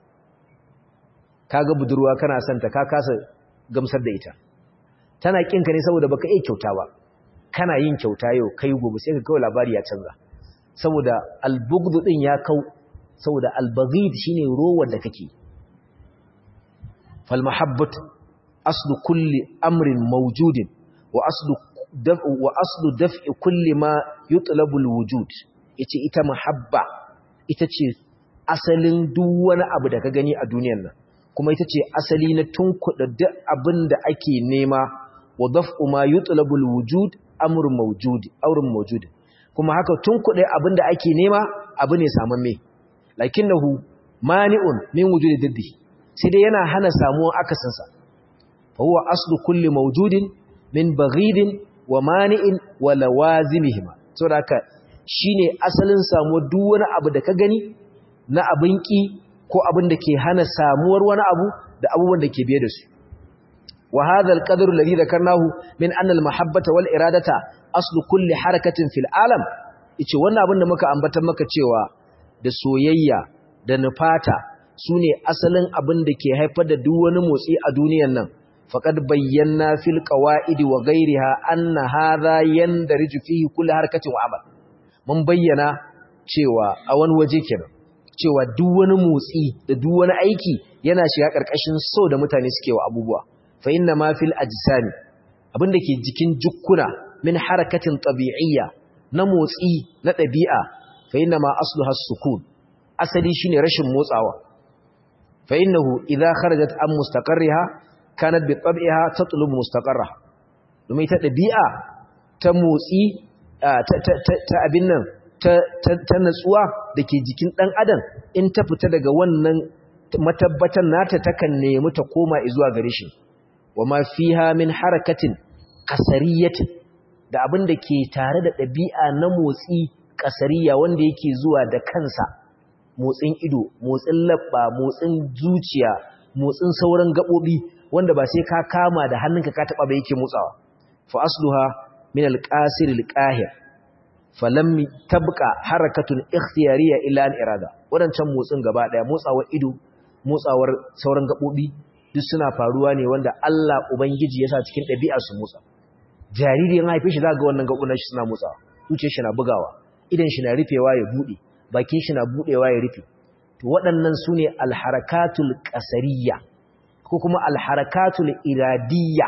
kaga budurwa kana son ta ka kasa gamsar da ita tana kinka ne saboda baka iya kyauta ba kana yin kyauta yau kai gobe sai ka kawo labari ya canza saboda albugdu din ya kau saboda albaghid shine rowar da kake fal mahabbat aslu kulli amrin mawjudin wa aslu wa aslu daf'i kulli ma yutlabu alwujud yace ita mahabba ita ce asalin duk wani abu da ka gani a duniyar nan kuma ita ce asali na tunkuɗa duk abin da ake nema wa daf'u ma yutlabu al-wujud amrun mawjud amrun mawjud kuma haka tunkuɗe abin da ake nema abu ne samamme lakinnahu mani'un min wujudi diddi sai dai yana hana samuwar akasinsa fa huwa aslu kulli mawjudin min baghidin wa mani'in wa lawazimihima saboda haka shine asalin samuwar duk wani abu da ka gani na abin ki ko abin da ke hana samuwar wani abu da abubuwan da ke biye da su wa hadha al-qadr alladhi dhakarnahu min anna al-mahabbata wal iradata aslu kulli harakatin fil alam yace wannan abin da muka ambata maka cewa da soyayya da nufata sune asalin abin da ke haifar da duk wani motsi a duniyar nan faqad bayyana fil qawaid wa ghayriha anna hadha yandariju fihi kulli harakatin wa amal mun bayyana cewa a wani waje kenan cewa duk wani motsi da duk wani aiki yana shiga karkashin so da mutane suke wa abubuwa fa inna ma fil ajsami abinda ke jikin jukkuna min harakatin tabi'iyya na motsi na ɗabi'a fa inna ma asluha sukun asali shine rashin motsawa fa innahu idza kharajat an mustaqarriha kanat bi tab'iha tatlubu mustaqarraha domin ta ɗabi'a ta motsi ta abin nan ta natsuwa da ke jikin ɗan adam in ta fita daga wannan matabbatan nata takan nemi ta koma zuwa gare shi wa ma fiha min harakatin kasariyatin da abin da ke tare da ɗabi'a na motsi kasariya wanda yake zuwa da kansa motsin ido motsin labba motsin zuciya motsin sauran gaɓoɓi wanda ba sai ka kama da hannunka ka taɓa ba yake motsawa fa asluha min alqasir alqahir falam tabqa harakatun ikhtiyariya illa an irada wadancan motsin gaba daya motsawar ido motsawar sauran gaɓoɓi duk suna faruwa ne wanda Allah Ubangiji ya sa cikin ɗabi'a su motsa. Jariri ya haife shi za ga wannan gaɓunan shi suna motsawa, zuciya shi na bugawa, idan shi na rufewa ya buɗe, bakin shi na buɗewa ya rufe. To waɗannan su ne alharakatul ƙasariya ko kuma alharakatul iradiyya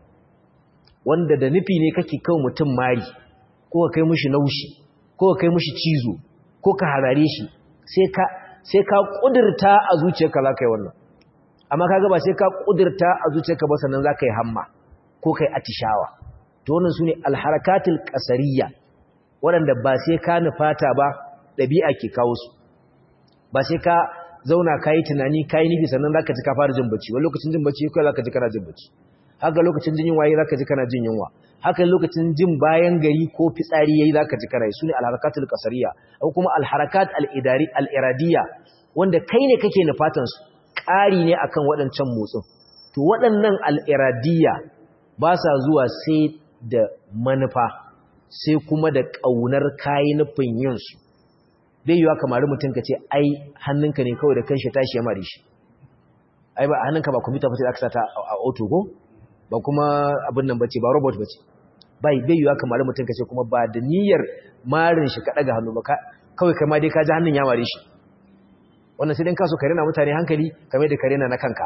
wanda da nufi ne kake kawo mutum mari ko ka kai mushi naushi ko ka kai mushi cizo ko ka harare shi sai ka ƙudurta a zuciyarka za ka yi wannan. amma kaga ba sai ka kudirta a zuciyarka ba sannan zaka yi hamma ko kai atishawa to wannan sune alharakatul qasariyya waɗanda ba sai ka nufata ba dabi'a ke kawo su ba sai ka zauna kai tunani kai nufi sannan zaka ji ka fara jin bacci wani lokacin jin bacci kai zaka ji kana jin bacci haka lokacin jin yunwa yayi zaka ji kana jin yunwa haka lokacin jin bayan gari ko fitsari yayi zaka ji kana yi sune alharakatul qasariyya ko kuma alharakat al-idari al-iradiyya wanda kai ne kake nufatan su ƙari ne akan waɗancan motsin to waɗannan al'iradiyya ba sa zuwa sai da manufa sai kuma da ƙaunar kayi nufin yinsu bai yiwa kamar mutum ka ce ai hannunka ne kawai da kan shi tashi ya mari shi ai ba hannunka ba kwamfuta ba sai aka sata a auto ko ba kuma abin nan bace ba robot bace bai bai yiwa kamar mutum ka ce kuma ba da niyyar marin shi ka ɗaga hannu ba kawai kai ma dai ka ji hannun ya mari shi wannan sai dan kaso kare na mutane hankali kamar da kare na na kanka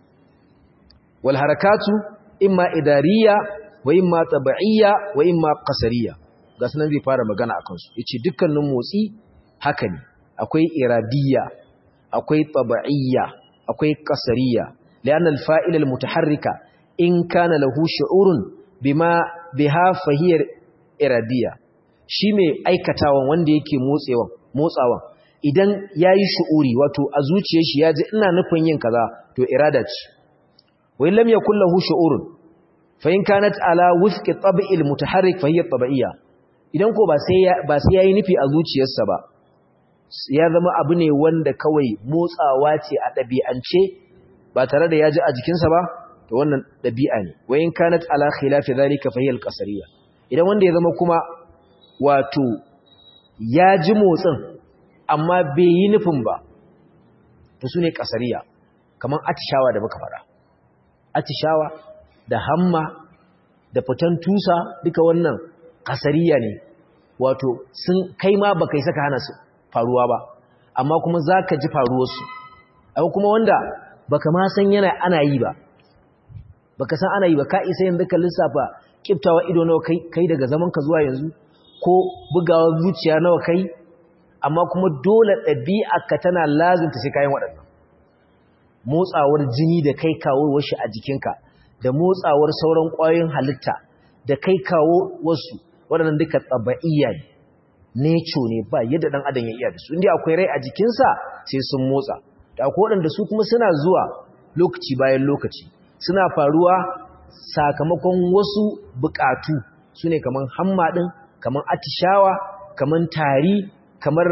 wal harakatu imma idariya wa imma tab'iyya wa imma qasariya ga sunan zai fara magana akan su yace dukkanin motsi haka ne akwai iradiyya akwai tab'iyya akwai qasariya lian al fa'il al mutaharrika in kana lahu shu'urun bima biha fahiyar iradiyya shi mai aikatawan wanda yake motsewa motsawan idan ya yi shu'uri wato a zuciya shi ya ji ina nufin yin kaza to irada ce wai lam ya kullahu shu'urun fa in kanat ala wifqi tab'il mutaharrik fa hiya tab'iyya idan ko ba sai ba sai yayi nufi a zuciyarsa ba ya zama abu ne wanda kawai motsawa ce a dabi'ance ba tare da ya ji a jikinsa ba to wannan dabi'a ne wai in kanat ala khilafi dhalika fa hiya al-qasariyya idan wanda ya zama kuma wato ya ji motsin amma bai yi nufin ba to su ne ƙasariya kamar atishawa da muka fara atishawa da hamma da fitan tusa duka wannan ƙasariya ne wato sun kai ma ba kai saka hana su faruwa ba amma kuma za ka ji faruwarsu abu kuma wanda baka ma san yana ana yi ba baka san ana yi ba ka isa yanzu ka lissafa kiftawa ido nawa kai daga zaman ka zuwa yanzu ko bugawa zuciya nawa kai amma kuma dole ɗabi'arka tana lazimta sai kayan waɗannan motsawar jini da kai kawo shi a jikinka da motsawar sauran ƙwayoyin halitta da kai kawo wasu waɗannan duka tsaba'iyya ne neco ne ba yadda ɗan adam ya iya da su inda akwai rai a jikinsa sai sun motsa da akwai waɗanda su kuma suna zuwa lokaci bayan lokaci suna faruwa sakamakon wasu buƙatu su ne kamar hamma ɗin kamar atishawa kamar tari kamar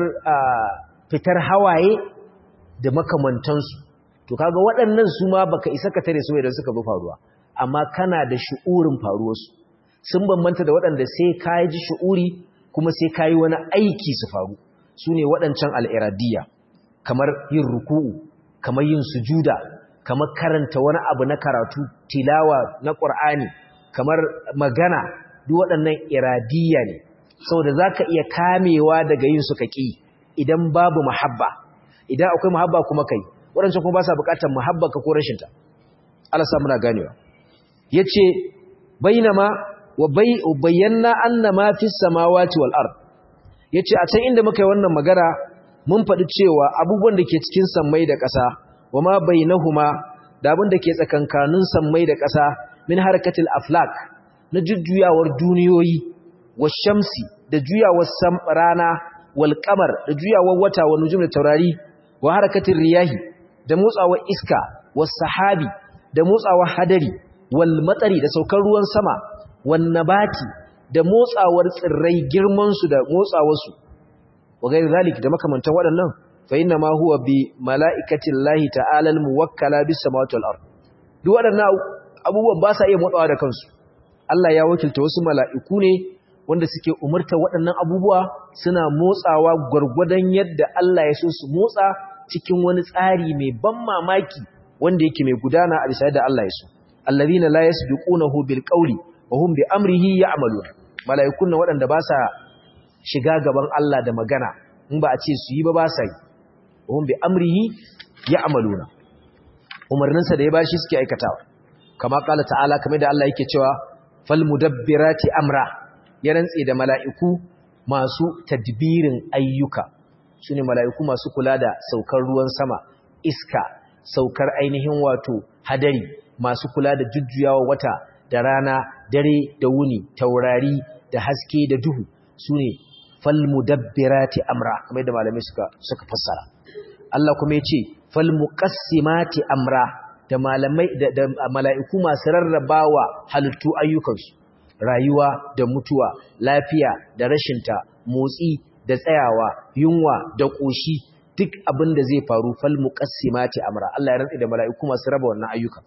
fitar hawaye da makamantansu to kaga waɗannan su ma baka isa ka tare su idan suka bi faruwa amma kana da shu'urin faruwarsu sun bambanta da waɗanda sai ka ji shu'uri kuma sai ka yi wani aiki su faru su ne waɗancan al'iradiyya kamar yin ruku'u kamar yin sujuda kamar karanta wani abu na karatu tilawa na ƙur'ani kamar magana duk waɗannan iradiyya ne saboda za ka iya kamewa daga yin suka ƙi idan babu mahabba idan akwai mahabba kuma kai waɗancan kuma ba sa buƙatar mahabba ka ko rashinta Allah sa muna ganewa ya ce bainama wa bayyana anna ma fi samawati wal ard yace a can inda muka yi wannan magana mun faɗi cewa abubuwan da ke cikin sammai da ƙasa wa ma bainahuma da abin da ke tsakankanin sammai da ƙasa min harakatil aflak na jujjuyawar duniyoyi wa shamsi da juyawar rana wal qamar da juyawar wata wa nujum da taurari wa harakatil riyahi da motsawar iska was sahabi da motsawar hadari wal matsari da saukar ruwan sama wannabati da motsawar tsirrai girmansu da motsawarsu wa gairi zalik da makamantan waɗannan fa inna ma huwa bi mala'ikatin lahi ta'ala al-muwakkala bis samawati wal ard duk waɗannan abubuwan ba sa iya motsawa da kansu Allah ya wakilta wasu mala'iku ne wanda suke umurta waɗannan abubuwa suna motsawa gwargwadon yadda Allah ya so su motsa cikin wani tsari mai ban mamaki wanda yake mai gudana a bisa da Allah ya so allazina la yasbiqunahu bil qawli wa hum bi amrihi ya'malun malaikun nan waɗanda ba sa shiga gaban Allah da magana in ba a ce su yi ba ba sa yi wa hum bi amrihi ya'maluna umarnin sa da ya bashi suke aikatawa kama kala ta'ala kamar da Allah yake cewa fal mudabbirati amra ya rantse da mala'iku masu tadbirin ayyuka sune mala'iku masu kula da saukar ruwan sama iska saukar ainihin wato hadari masu kula da jujjuyawa wata da rana dare da wuni taurari da haske da duhu su ne falmudabbirati amra kamar yadda malamai suka suka fassara Allah kuma yace falmuqassimati amra da malamai da, da mala'iku masu rarrabawa halittu ayyukansu rayuwa da mutuwa lafiya da rashinta motsi da tsayawa yunwa da koshi duk abin da zai faru falmuqassimati amra Allah ya rantsa da mala'iku masu raba wannan ayyukan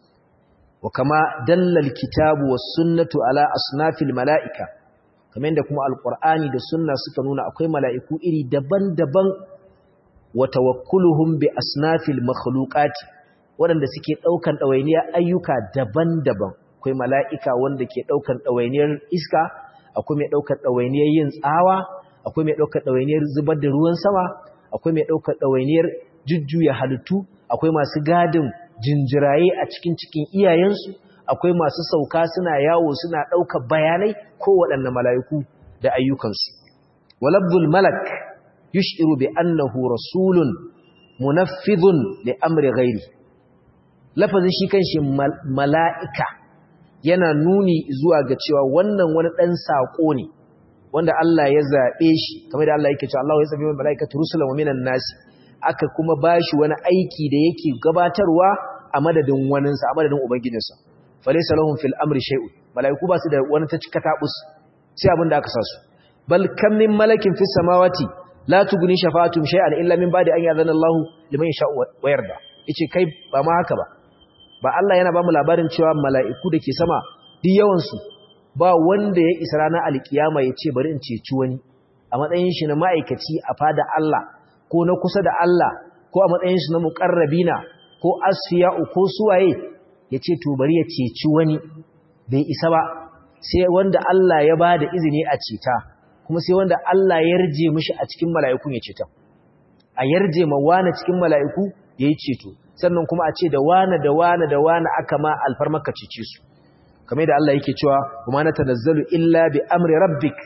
وكما دل الكتاب والسنة على أصناف الملائكة كما عندكم القرآن da sunna suka nuna akwai mala'iku iri daban-daban wa tawakkulhum bi asnafil makhluqat wanda suke daukan dawainiyar ayyuka daban-daban akwai mala'ika wanda ke daukan dawainiyar iska akwai mai daukan dawainiyar yin tsawa akwai mai daukan dawainiyar zubar da ruwan sama akwai mai daukan dawainiyar jujjuya halittu akwai masu gadin jinjiraye a cikin cikin iyayensu akwai masu sauka suna yawo suna ɗaukar bayanai ko waɗanne mala'iku da ayyukansu walabbul malak yushiru bi annahu rasulun munaffidhun li amri ghairi lafazin shi kanshi mala'ika yana nuni zuwa ga cewa wannan wani ɗan saƙo ne wanda Allah ya zaɓe shi kamar da Allah yake cewa Allah ya zaɓe wani mala'ikatu rusulan wa minan nasi aka kuma bashi wani aiki da yake gabatarwa a madadin waninsa a madadin ubangijinsa falaysa lahum fil amri shay'un malaiku ba su da wani ta cika tabus sai abin da aka sa su bal kam min malakin fis samawati la tughni shafa'atum shay'an illa min ba'di an ya'zana Allahu liman yasha'u wa yarda yace kai ba ma haka ba ba Allah yana ba mu labarin cewa mala'iku da ke sama duk yawan su ba wanda ya isa ranar alkiyama ya ce bari in ceci wani a matsayin shi na ma'aikaci a fada Allah ko na kusa da Allah ko a matsayin shi na muqarrabina ko asfiya'u ko suwaye ya ce to bari ya ceci wani bai isa ba sai wanda Allah ya ba da izini a ceta kuma sai wanda Allah ya yarje mishi a cikin mala'ikun ya ceta a yarje ma wani cikin mala'iku ya yi ceto sannan kuma a ce da wani da wani da wani aka ma alfarmaka cece su kamar da Allah yake cewa kuma na tanazzalu illa bi amri rabbik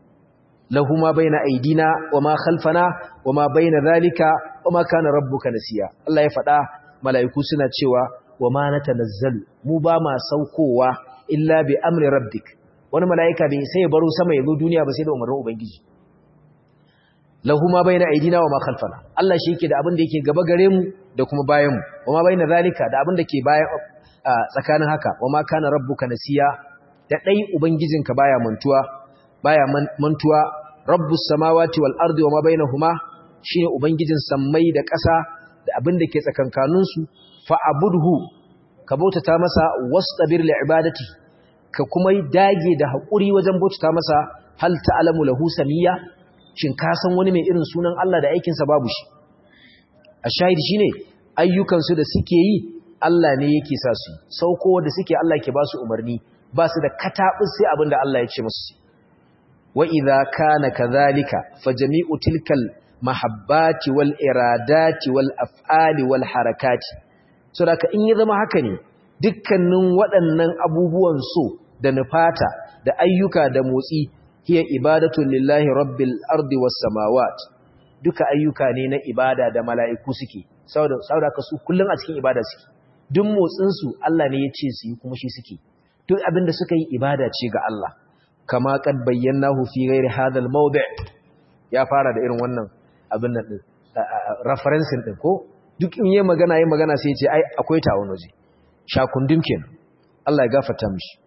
lahu ma baina aidina wa ma khalfana wa ma baina zalika wa ma kana rabbuka nasiya Allah ya faɗa mala'iku suna cewa wa ma natanazzalu mu ba ma saukowa illa bi amri rabbik wani mala'ika bai sai ya baro sama ya zo duniya ba sai da umarnin ubangiji lahu ma bayna aidina wa ma khalfana Allah shi yake da abin da yake gaba gare mu da kuma bayan mu wa ma bayna zalika da abin da ke bayan tsakanin haka wa ma kana rabbuka nasiya da dai ubangijinka baya mantuwa baya mantuwa rabbus samawati wal ardi wa ma bainahuma shine ubangijin sammai da ƙasa da abin da ke tsakankanin su fa abudhu ka bautata masa wastabir li ibadati ka kuma dage da hakuri wajen bautata masa hal ta'lamu lahu samiyya shin ka san wani mai irin sunan Allah da aikinsa babu shi a shahidi shine ayyukansu da suke yi Allah ne yake sa su sauko da suke Allah ke ba su umarni ba su da katabus sai abin da Allah ya ce musu wa idza kana kadhalika fa jami'u tilkal mahabbati wal iradati wal af'ali wal harakati saboda in ya zama haka ne dukkanin waɗannan abubuwan so da nufata da ayyuka da motsi hiya ibadatun lillahi rabbil ardi was samawat duka ayyuka ne na ibada da mala'iku suke saboda saboda ka su kullun a cikin ibada suke duk motsin su Allah ne ya ce su yi kuma shi suke duk abin da suka yi ibada ce ga Allah kama kad bayyanahu fi ghairi hadha al mawdi' ya fara da irin wannan abin nan din referencing din ko duk in yayi magana yayi magana sai ya ce ai akwai ta wani waje shakundum kenan Allah ya gafarta mishi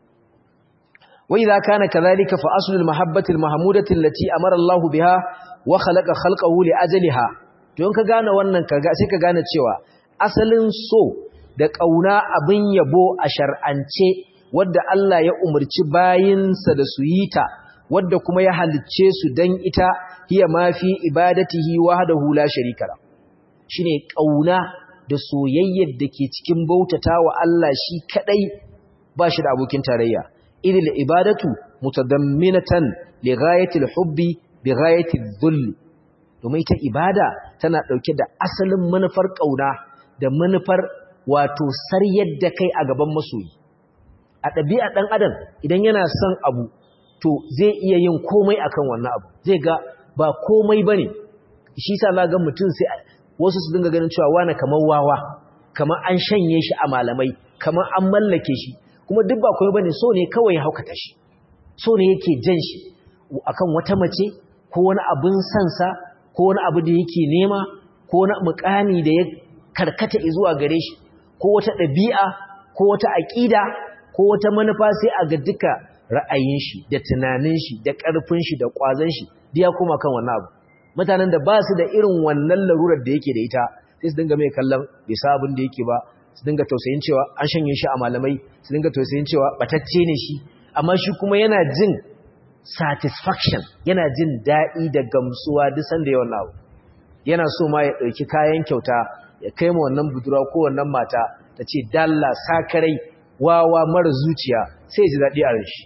وإذا كان كذلك فأصل المحبة المحمودة التي أمر الله بها وخلق خلقه لأجلها don ka gane wannan sai ka gane cewa asalin so da ƙauna abin yabo a shar'ance wadda Allah ya umarci bayinsa da su yi ta wadda kuma ya halicce su dan ita hiya ma fi ibadatihi wahdahu la sharika la shine ƙauna da soyayyar da ke cikin bautata wa Allah shi kadai ba shi da abokin tarayya idil ibadatu mutadamminatan li ghayatil hubbi bi ghayatil dhull domin ita ibada tana dauke da asalin manufar kauna da manufar wato saryar da kai a gaban masoyi a ɗabi'a ɗan adam idan yana son abu to zai iya yin komai akan wannan abu zai ga ba komai bane shi sa za ga mutum sai wasu su dinga ganin cewa wani kamar wawa kamar an shanye shi a malamai kamar an mallake shi kuma duk ba komai bane so ne kawai ya haukata shi so ne yake jan shi akan wata mace ko wani abin sansa ko wani abu da yake nema ko wani mukami da ya karkata zuwa gare shi ko wata ɗabi'a ko wata aƙida ko wata manufa sai a ga duka ra'ayin shi da tunanin shi da ƙarfin shi da ƙwazon shi duk ya koma kan wannan abu mutanen da ba su da irin wannan larurar da yake da ita sai su dinga mai kallon bai sa abin da yake ba su dinga tausayin cewa an shanye shi a malamai su dinga tausayin cewa batacce ne shi amma shi kuma yana jin satisfaction yana jin daɗi da gamsuwa duk sanda yawan abu yana so ma ya ɗauki kayan kyauta ya kai ma wannan budurwa ko wannan mata ta ce dalla sakarai wawa mara zuciya sai ji daɗi a rashi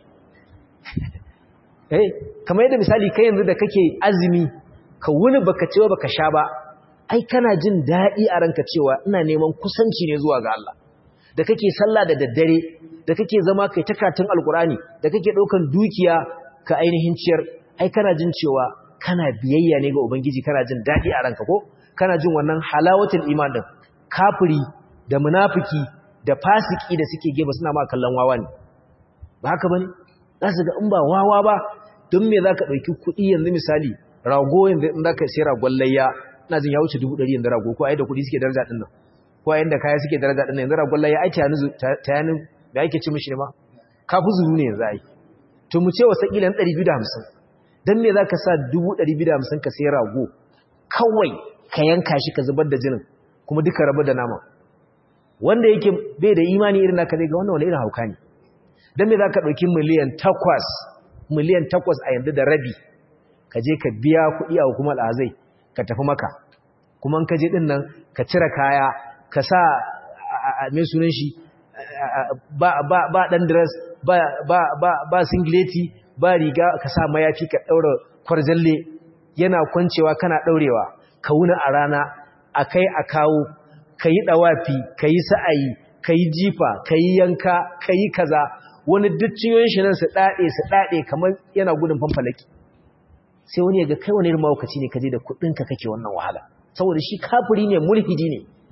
eh kamar yadda misali kai yanzu da kake azumi ka wuni baka cewa baka sha ba ai kana jin daɗi a ranka cewa ina neman kusanci ne zuwa ga Allah da kake sallah da daddare da kake zama kai takatun alkurani da kake ɗaukan dukiya ka ainihin ciyar ai kana jin cewa kana biyayya ne ga ubangiji kana jin daɗi a ranka ko kana jin wannan halawatul iman din kafiri da munafiki da fasiki da suke geba suna ma kallon wawa ne ba haka bane za su ga in ba wawa ba don me zaka ɗauki kuɗi yanzu misali rago yanzu in zaka sai ragon layya ina jin ya wuce dubu ɗari yanzu rago ko ai da kuɗi suke daraja ɗin nan ko ai da kaya suke daraja ɗin nan yanzu ragon layya ai ta yanin me ake ci mishi ne ma kafu zuru ne yanzu ai to mu ce wasa kila 250 dan me zaka sa 250 ka sai rago kawai ka yanka shi ka zubar da jinin kuma duka rabu da nama wanda yake bai da imani irin naka zai ga wannan wani irin hauka ne dan me zaka dauki miliyan 8 miliyan 8 a yanzu da rabi ka je ka biya kuɗi a hukumar azai ka tafi maka kuma in ka je din nan ka cire kaya ka sa me sunan shi ba ba ba dan dress ba ba ba ba singleti ba riga ka sa mayafi ka daura kwarjalle yana kwancewa kana daurewa ka wuna a rana akai a kawo kayi dawafi kayi sa'ayi kayi jifa kayi yanka kayi kaza wani dukciyoyin shi nan su dade su dade kamar yana gudun fanfalaki sai wani ya ga kai wani irin mawukaci ne kaje da kudin ka kake wannan wahala saboda shi kafiri ne mulhidi ne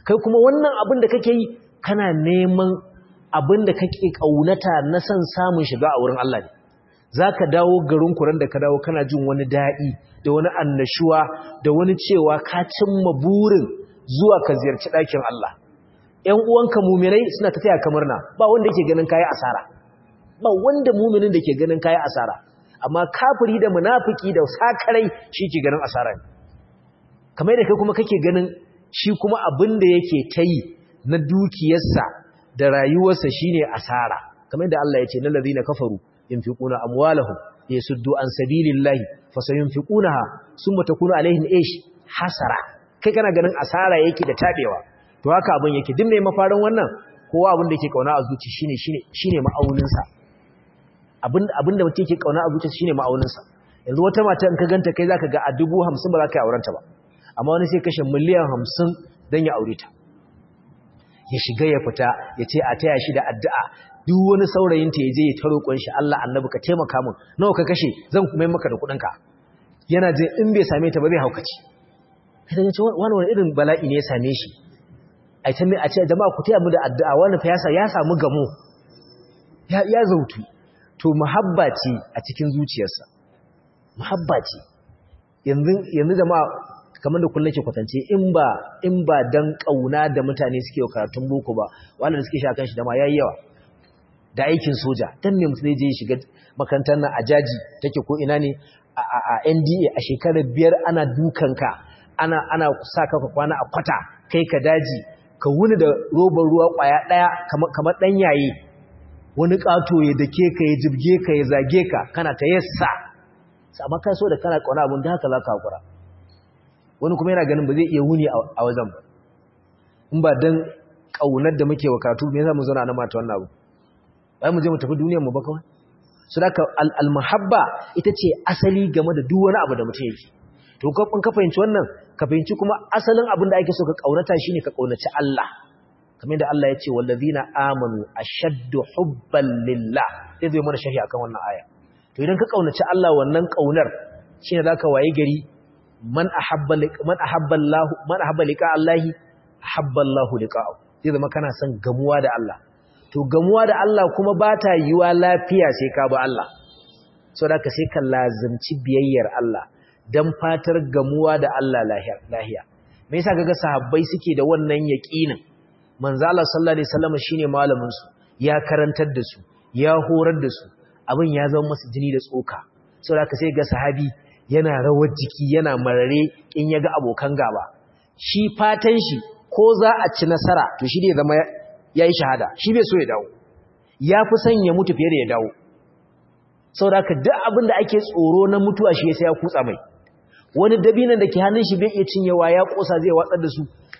kai kuma wannan abin da kake yi kana neman abin da kake kaunata na san samun shiga a wurin Allah ne zaka dawo garin kuran da ka dawo kana jin wani daɗi da wani annashuwa da wani cewa ka cimma burin zuwa ka ziyarci ɗakin Allah ƴan uwanka muminai suna ta taya kamar na ba wanda yake ganin kayi asara ba wanda muminin da ke ganin kayi asara amma kafiri da munafiki da sakarai shi ke ganin asara ne kamar da kai kuma kake ganin shi kuma abin da yake ta yi na dukiyarsa da rayuwarsa shine asara kamar da Allah ya ce na ladina kafaru yunfiquna amwalahum yasuddu an sabilillahi fasayunfiqunaha summa takunu alaihim ish hasara kai kana ganin asara yake da tabewa to haka abin yake duk mai mafarin wannan kowa abin da yake kauna a zuci shine shine shine ma'aunin sa abin abin da mutum yake kauna a zuci shine ma'aunin sa yanzu wata mata in ka ganta kai zaka ga a 50 ba za ka yi aurenta ba amma wani sai kashe miliyan 50 dan ya aure ta ya shiga ya fita ya ce a taya shi da addu'a duk wani saurayin ta yaje ya taro kun shi Allah annabi ka taimaka min nawa ka kashe zan kuma yi maka da kudin ka yana je in bai same ta ba zai haukaci kai daga cewa wani wani irin bala'i ne ya same shi ai ta mai a ce jama'a ku taya mu da addu'a wani fa ya samu gamo ya ya zautu to muhabba ce a cikin zuciyarsa muhabba ce yanzu yanzu jama'a kamar da kullum ke kwatance in ba in ba dan kauna da mutane suke karatun boko ba wanda suke sha kan shi da ma yayi yawa da aikin soja dan me mutum je shiga makarantar nan a jaji take ko ina ne a NDA a shekarar biyar ana dukanka ana ana sa ka kwana a kwata kai ka daji ka wuni da robar ruwa kwaya daya kamar dan yaye wani kato ya dake ka ya jibge ka ya zage ka kana ta yassa amma kai so da kana kauna abun da haka za ka hakura wani kuma yana ganin ba zai iya wuni a wajen ba in ba dan kaunar da muke wa karatu me yasa mu zauna na mata wannan abu bai mu je mu tafi duniyar mu ba kawai so da al muhabba ita ce asali game da duk wani abu da mutum yake to ka ka fahimci wannan ka fahimci kuma asalin abin da ake so ka kaunata shine ka kaunaci Allah kamar da Allah ya ce wallazina amanu ashaddu hubban lillah sai zai mana sharhi akan wannan aya to idan ka kaunaci Allah wannan kaunar shine zaka waye gari man ahabba man ahabba Allah man ahabba liqa Allah ahabba Allah liqa'u zai zama kana son gamuwa da Allah to gamuwa da Allah kuma ba ta yiwa lafiya sai ka bi Allah saboda ka sai ka lazimci biyayyar Allah dan fatar gamuwa da Allah lahiya lahiya me yasa kaga sahabbai suke da wannan yaqinin manzo Allah sallallahu alaihi wasallam shine malamin su ya karantar da su ya horar da su abin ya zama masa jini da tsoka saboda ka sai ga sahabi yana rawar jiki yana marare in ya ga abokan gaba shi fatan shi ko za a ci nasara to shi ne zama ya yi shahada shi bai so ya dawo ya fi son ya mutu fiye da ya dawo sau da ka duk abin da ake tsoro na mutuwa shi ya sai ya kutsa mai wani dabinan da ke hannun shi bai iya cinyewa ya kosa zai watsar da su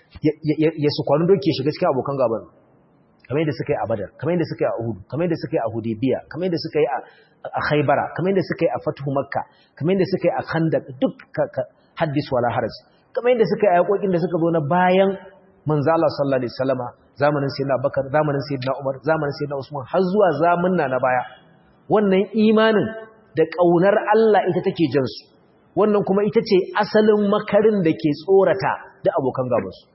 ya su kwanin doki ya shiga cikin abokan gaban kamar yadda suka yi a badar kamar yadda suka yi a uhudu kamar yadda suka yi a hudebiya kamar yadda suka yi a khaibara kamar yadda suka yi a fatuhu makka kamar yadda suka yi a khandaq duk haddis wala haraj kamar yadda suka yi a yakokin da suka zo na bayan manzo Allah sallallahu alaihi wasallama zamanin sayyidina Bakar zamanin sayyidina Umar zamanin sayyidina Usman har zuwa zamanna na baya wannan imanin da kaunar Allah ita take jin su wannan kuma ita ce asalin makarin da ke tsorata da abokan gaban su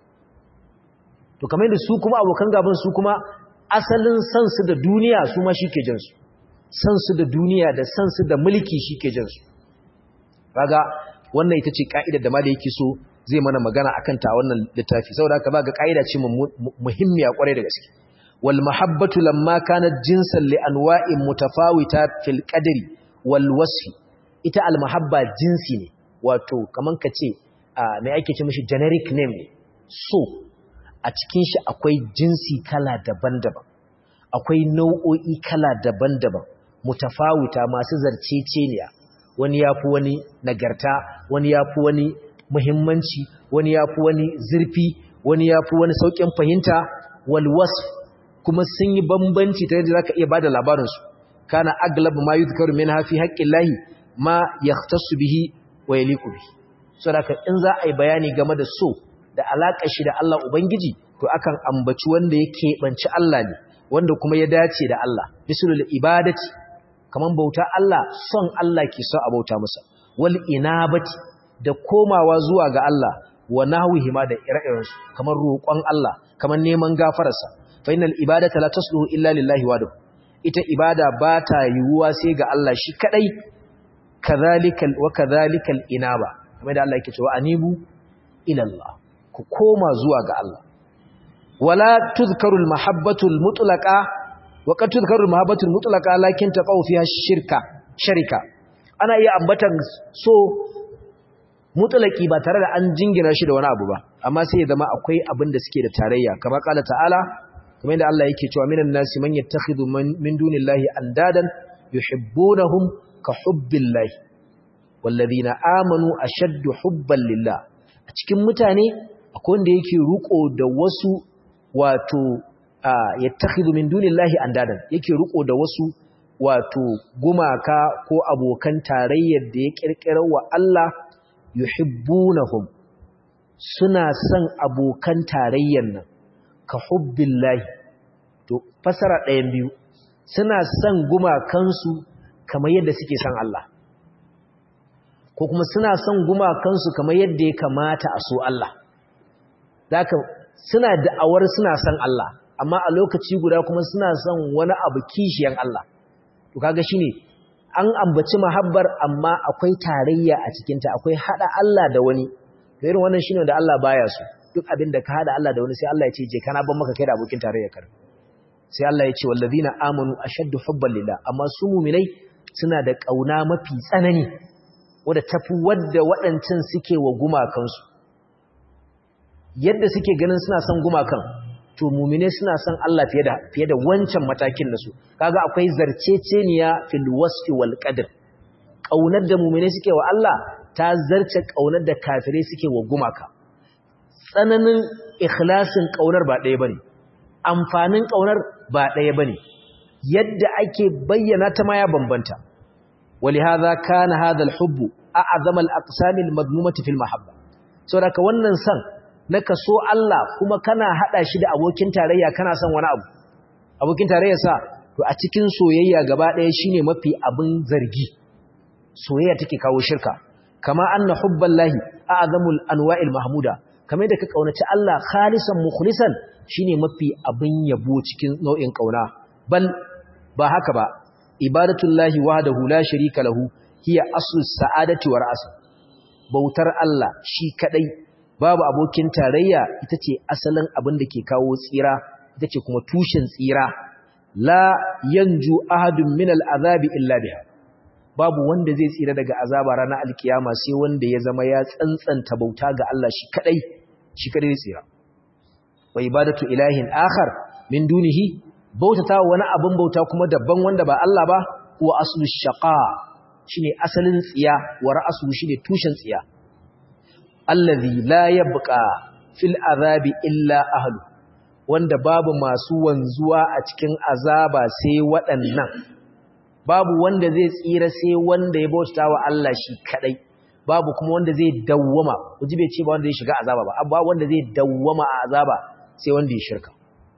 to kamar yadda su kuma abokan gaban su kuma asalin san su da duniya su ma shike jin su san su da duniya da san su da mulki shike jin su kaga wannan ita ce ka'idar da ma da yake so zai mana magana akan ta wannan littafi saboda haka ba ga kaida ce muhimmiya kwarai da gaske wal mahabbatu lamma kanat jinsan li anwa'in mutafawita fil qadri wal wasfi ita al mahabba jinsi ne wato kaman kace me ake ce mishi generic name ne so a cikin shi akwai jinsi kala daban-daban akwai nau'o'i kala daban-daban mutafawita masu zarceceniya wani yafi wani nagarta wani yafi wani muhimmanci wani ya fi wani zurfi wani ya fi wani sauƙin fahimta walwas kuma sun yi bambanci ta yadda za ka iya ba da labarinsu kana aglab ma yi zukaru min hafi haƙƙin lahi ma ya tasu bihi wa ya liku bihi so da in za a yi bayani game da so da alaƙa shi da Allah Ubangiji to akan ambaci wanda ya keɓanci Allah ne wanda kuma ya dace da Allah misalul ibadati kaman bauta Allah son Allah ke so a bauta masa wal inabati da komawa zuwa ga Allah wa nahwihi ma da ire-iren su kamar roƙon Allah kamar neman gafararsa fa innal ibadata la tasluhu illa lillahi wahdahu ita ibada ba ta yiwuwa sai ga Allah shi kadai kadhalikal wa kadhalikal inaba kamar da Allah yake cewa anibu ila Allah ku koma zuwa ga Allah wala tuzkarul mahabbatul mutlaqa wa qad tuzkarul mahabbatul mutlaqa lakin taqaw fiha shirka sharika ana iya ambatan so mutlaqi ba tare da an jingina shi da wani abu ba amma sai ya zama akwai abin da suke da tarayya kamar qala ta'ala kamar yadda Allah yake cewa minan nasi man yattakhidhu min dunillahi andadan yuhibbunahum ka hubbillahi walladhina amanu ashaddu hubban lillah a cikin mutane akwai wanda yake ruko da wasu wato yattakhidhu min dunillahi andadan yake ruko da wasu wato gumaka ko abokan tarayyar da ya kirkirar wa Allah yuhibbunahum suna son abokan tarayyar nan ka hubbillahi to fasara ɗayan biyu suna son gumakansu kamar yadda suke son Allah ko kuma suna son gumakansu kamar yadda ya kamata a so Allah zaka suna da'awar suna son Allah amma a lokaci guda kuma suna son wani abu kishiyan Allah to kaga shine an ambaci mahabbar amma akwai tarayya a cikinta akwai hada Allah da wani to irin wannan shine da Allah baya so duk abin da ka hada Allah da wani sai Allah ya ce je kana ban maka kai da abokin tarayya kar sai Allah ya ce wallazina amanu ashaddu hubban lillah amma su mu'minai suna da kauna mafi tsanani wanda tafi wadda waɗancan suke wa gumakansu yadda suke ganin suna son gumakan to mu'mine suna son Allah fiye da fiye da wancan matakin nasu kaga akwai zarceceniya fil wasfi wal qadr kaunar da mu'mine suke wa Allah ta zarce kaunar da kafirai suke wa gumaka tsananin ikhlasin ƙaunar ba ɗaya ba ne amfanin ƙaunar ba ɗaya ba ne yadda ake bayyana ta ma ya bambanta wali haza kana hadha alhubbu a'zama al-aqsami al-madmumati fil mahabba saboda ka wannan san na kaso Allah kuma kana hada shi da abokin tarayya kana son wani abu abokin tarayya sa to a cikin soyayya gaba ɗaya shine mafi abin zargi soyayya take kawo shirka kama anna hubballahi a'zamul anwa'il mahmuda kamar da ka kaunaci Allah khalisan mukhlisan shine mafi abin yabo cikin nau'in kauna bal ba haka ba ibadatullahi wahdahu la sharika lahu hiya aslu sa'adati wa ra'as bautar Allah shi kadai babu abokin tarayya ita ce asalin abin da ke kawo tsira ita ce kuma tushen tsira la yanju ahadun min al'azabi illa biha babu wanda zai tsira daga azaba ranar alkiyama sai wanda ya zama ya tsantsanta bauta ga Allah shi kadai shi kadai tsira wa ibadatu ilahin akhar min dunihi bautata wani abin bauta kuma dabban wanda ba Allah ba huwa aslu shaqa shine asalin tsiya wa ra'su shine tushen tsiya allazi la yabqa fil azabi illa ahlu wanda babu masu wanzuwa a cikin azaba sai waɗannan babu wanda zai tsira sai wanda ya bauta wa Allah shi kadai babu kuma wanda zai dawwama kuji bai ce ba wanda zai shiga azaba ba amma wanda zai dawwama a azaba sai wanda ya shirka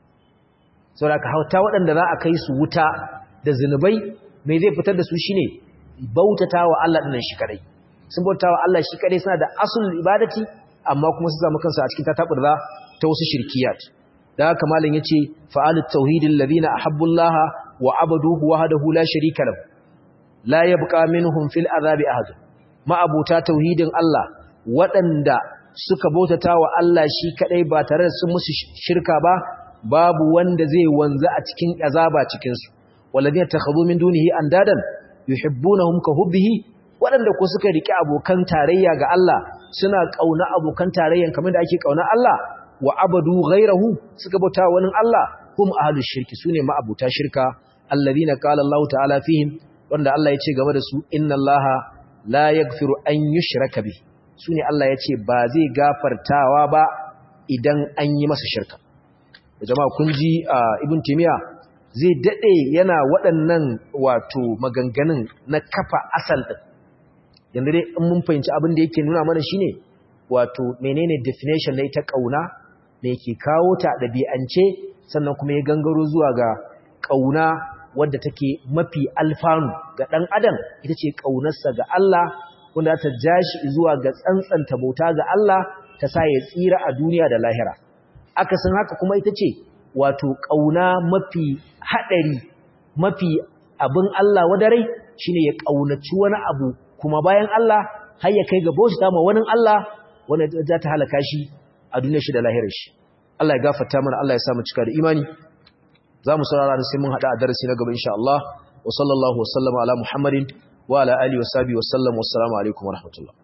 saboda hauta waɗanda za a kai su wuta da zinubai mai zai fitar da su shine bautatawa Allah dinnan shi kadai sun bautawa Allah shi kadai suna da asul ibadati amma kuma su samu kansu a cikin tataburza ta wasu shirkiyat da haka malam yace fa'alut tauhidil ladina ahabbullaha wa abaduhu wahdahu la sharika lahu la yabqa minhum fil azabi ahad ma'abuta tauhidin Allah waɗanda suka bautata wa Allah shi kadai ba tare da sun musu shirka ba babu wanda zai wanzu a cikin azaba cikin su walladina takhadhu min dunihi andadan yuhibbunahum ka hubbihi waɗanda ko suka riki abokan tarayya ga Allah suna kauna abokan tarayyan kamar da ake kauna Allah wa abadu ghairahu suka bauta wani Allah hum ahlus shirki sune ma'abuta shirka alladhina qala Allah ta'ala fihim wanda Allah ya ce game da su inna Allah la yaghfiru an yushraka bi sune Allah ya ce ba zai gafartawa ba idan an yi masa shirka jama'a kun ji ibn timiya zai dade yana waɗannan wato maganganun na kafa asal din yanda dai in mun fahimci abin da yake nuna mana shine wato menene definition na ita kauna me yake kawo ta ɗabi'ance sannan kuma ya gangaro zuwa ga kauna wadda take mafi alfanu ga ɗan adam ita ce ƙaunarsa ga Allah wanda ta ja shi zuwa ga tsantsanta bauta ga Allah ta sa ya tsira a duniya da lahira akasin haka kuma ita ce wato ƙauna mafi haɗari mafi abin Allah wadarai shine ya ƙaunaci wani abu kuma bayan Allah har ya kai ga bauta ma wani Allah wanda za ta halaka shi a duniyar shi da lahirar shi Allah ya gafarta mana Allah ya sa mu cika da imani za mu saurara da sai mun haɗa a darasi na gaba insha Allah wa sallallahu wa sallama ala Muhammadin wa ala alihi wa sahbihi wa sallam wa assalamu alaikum wa rahmatullah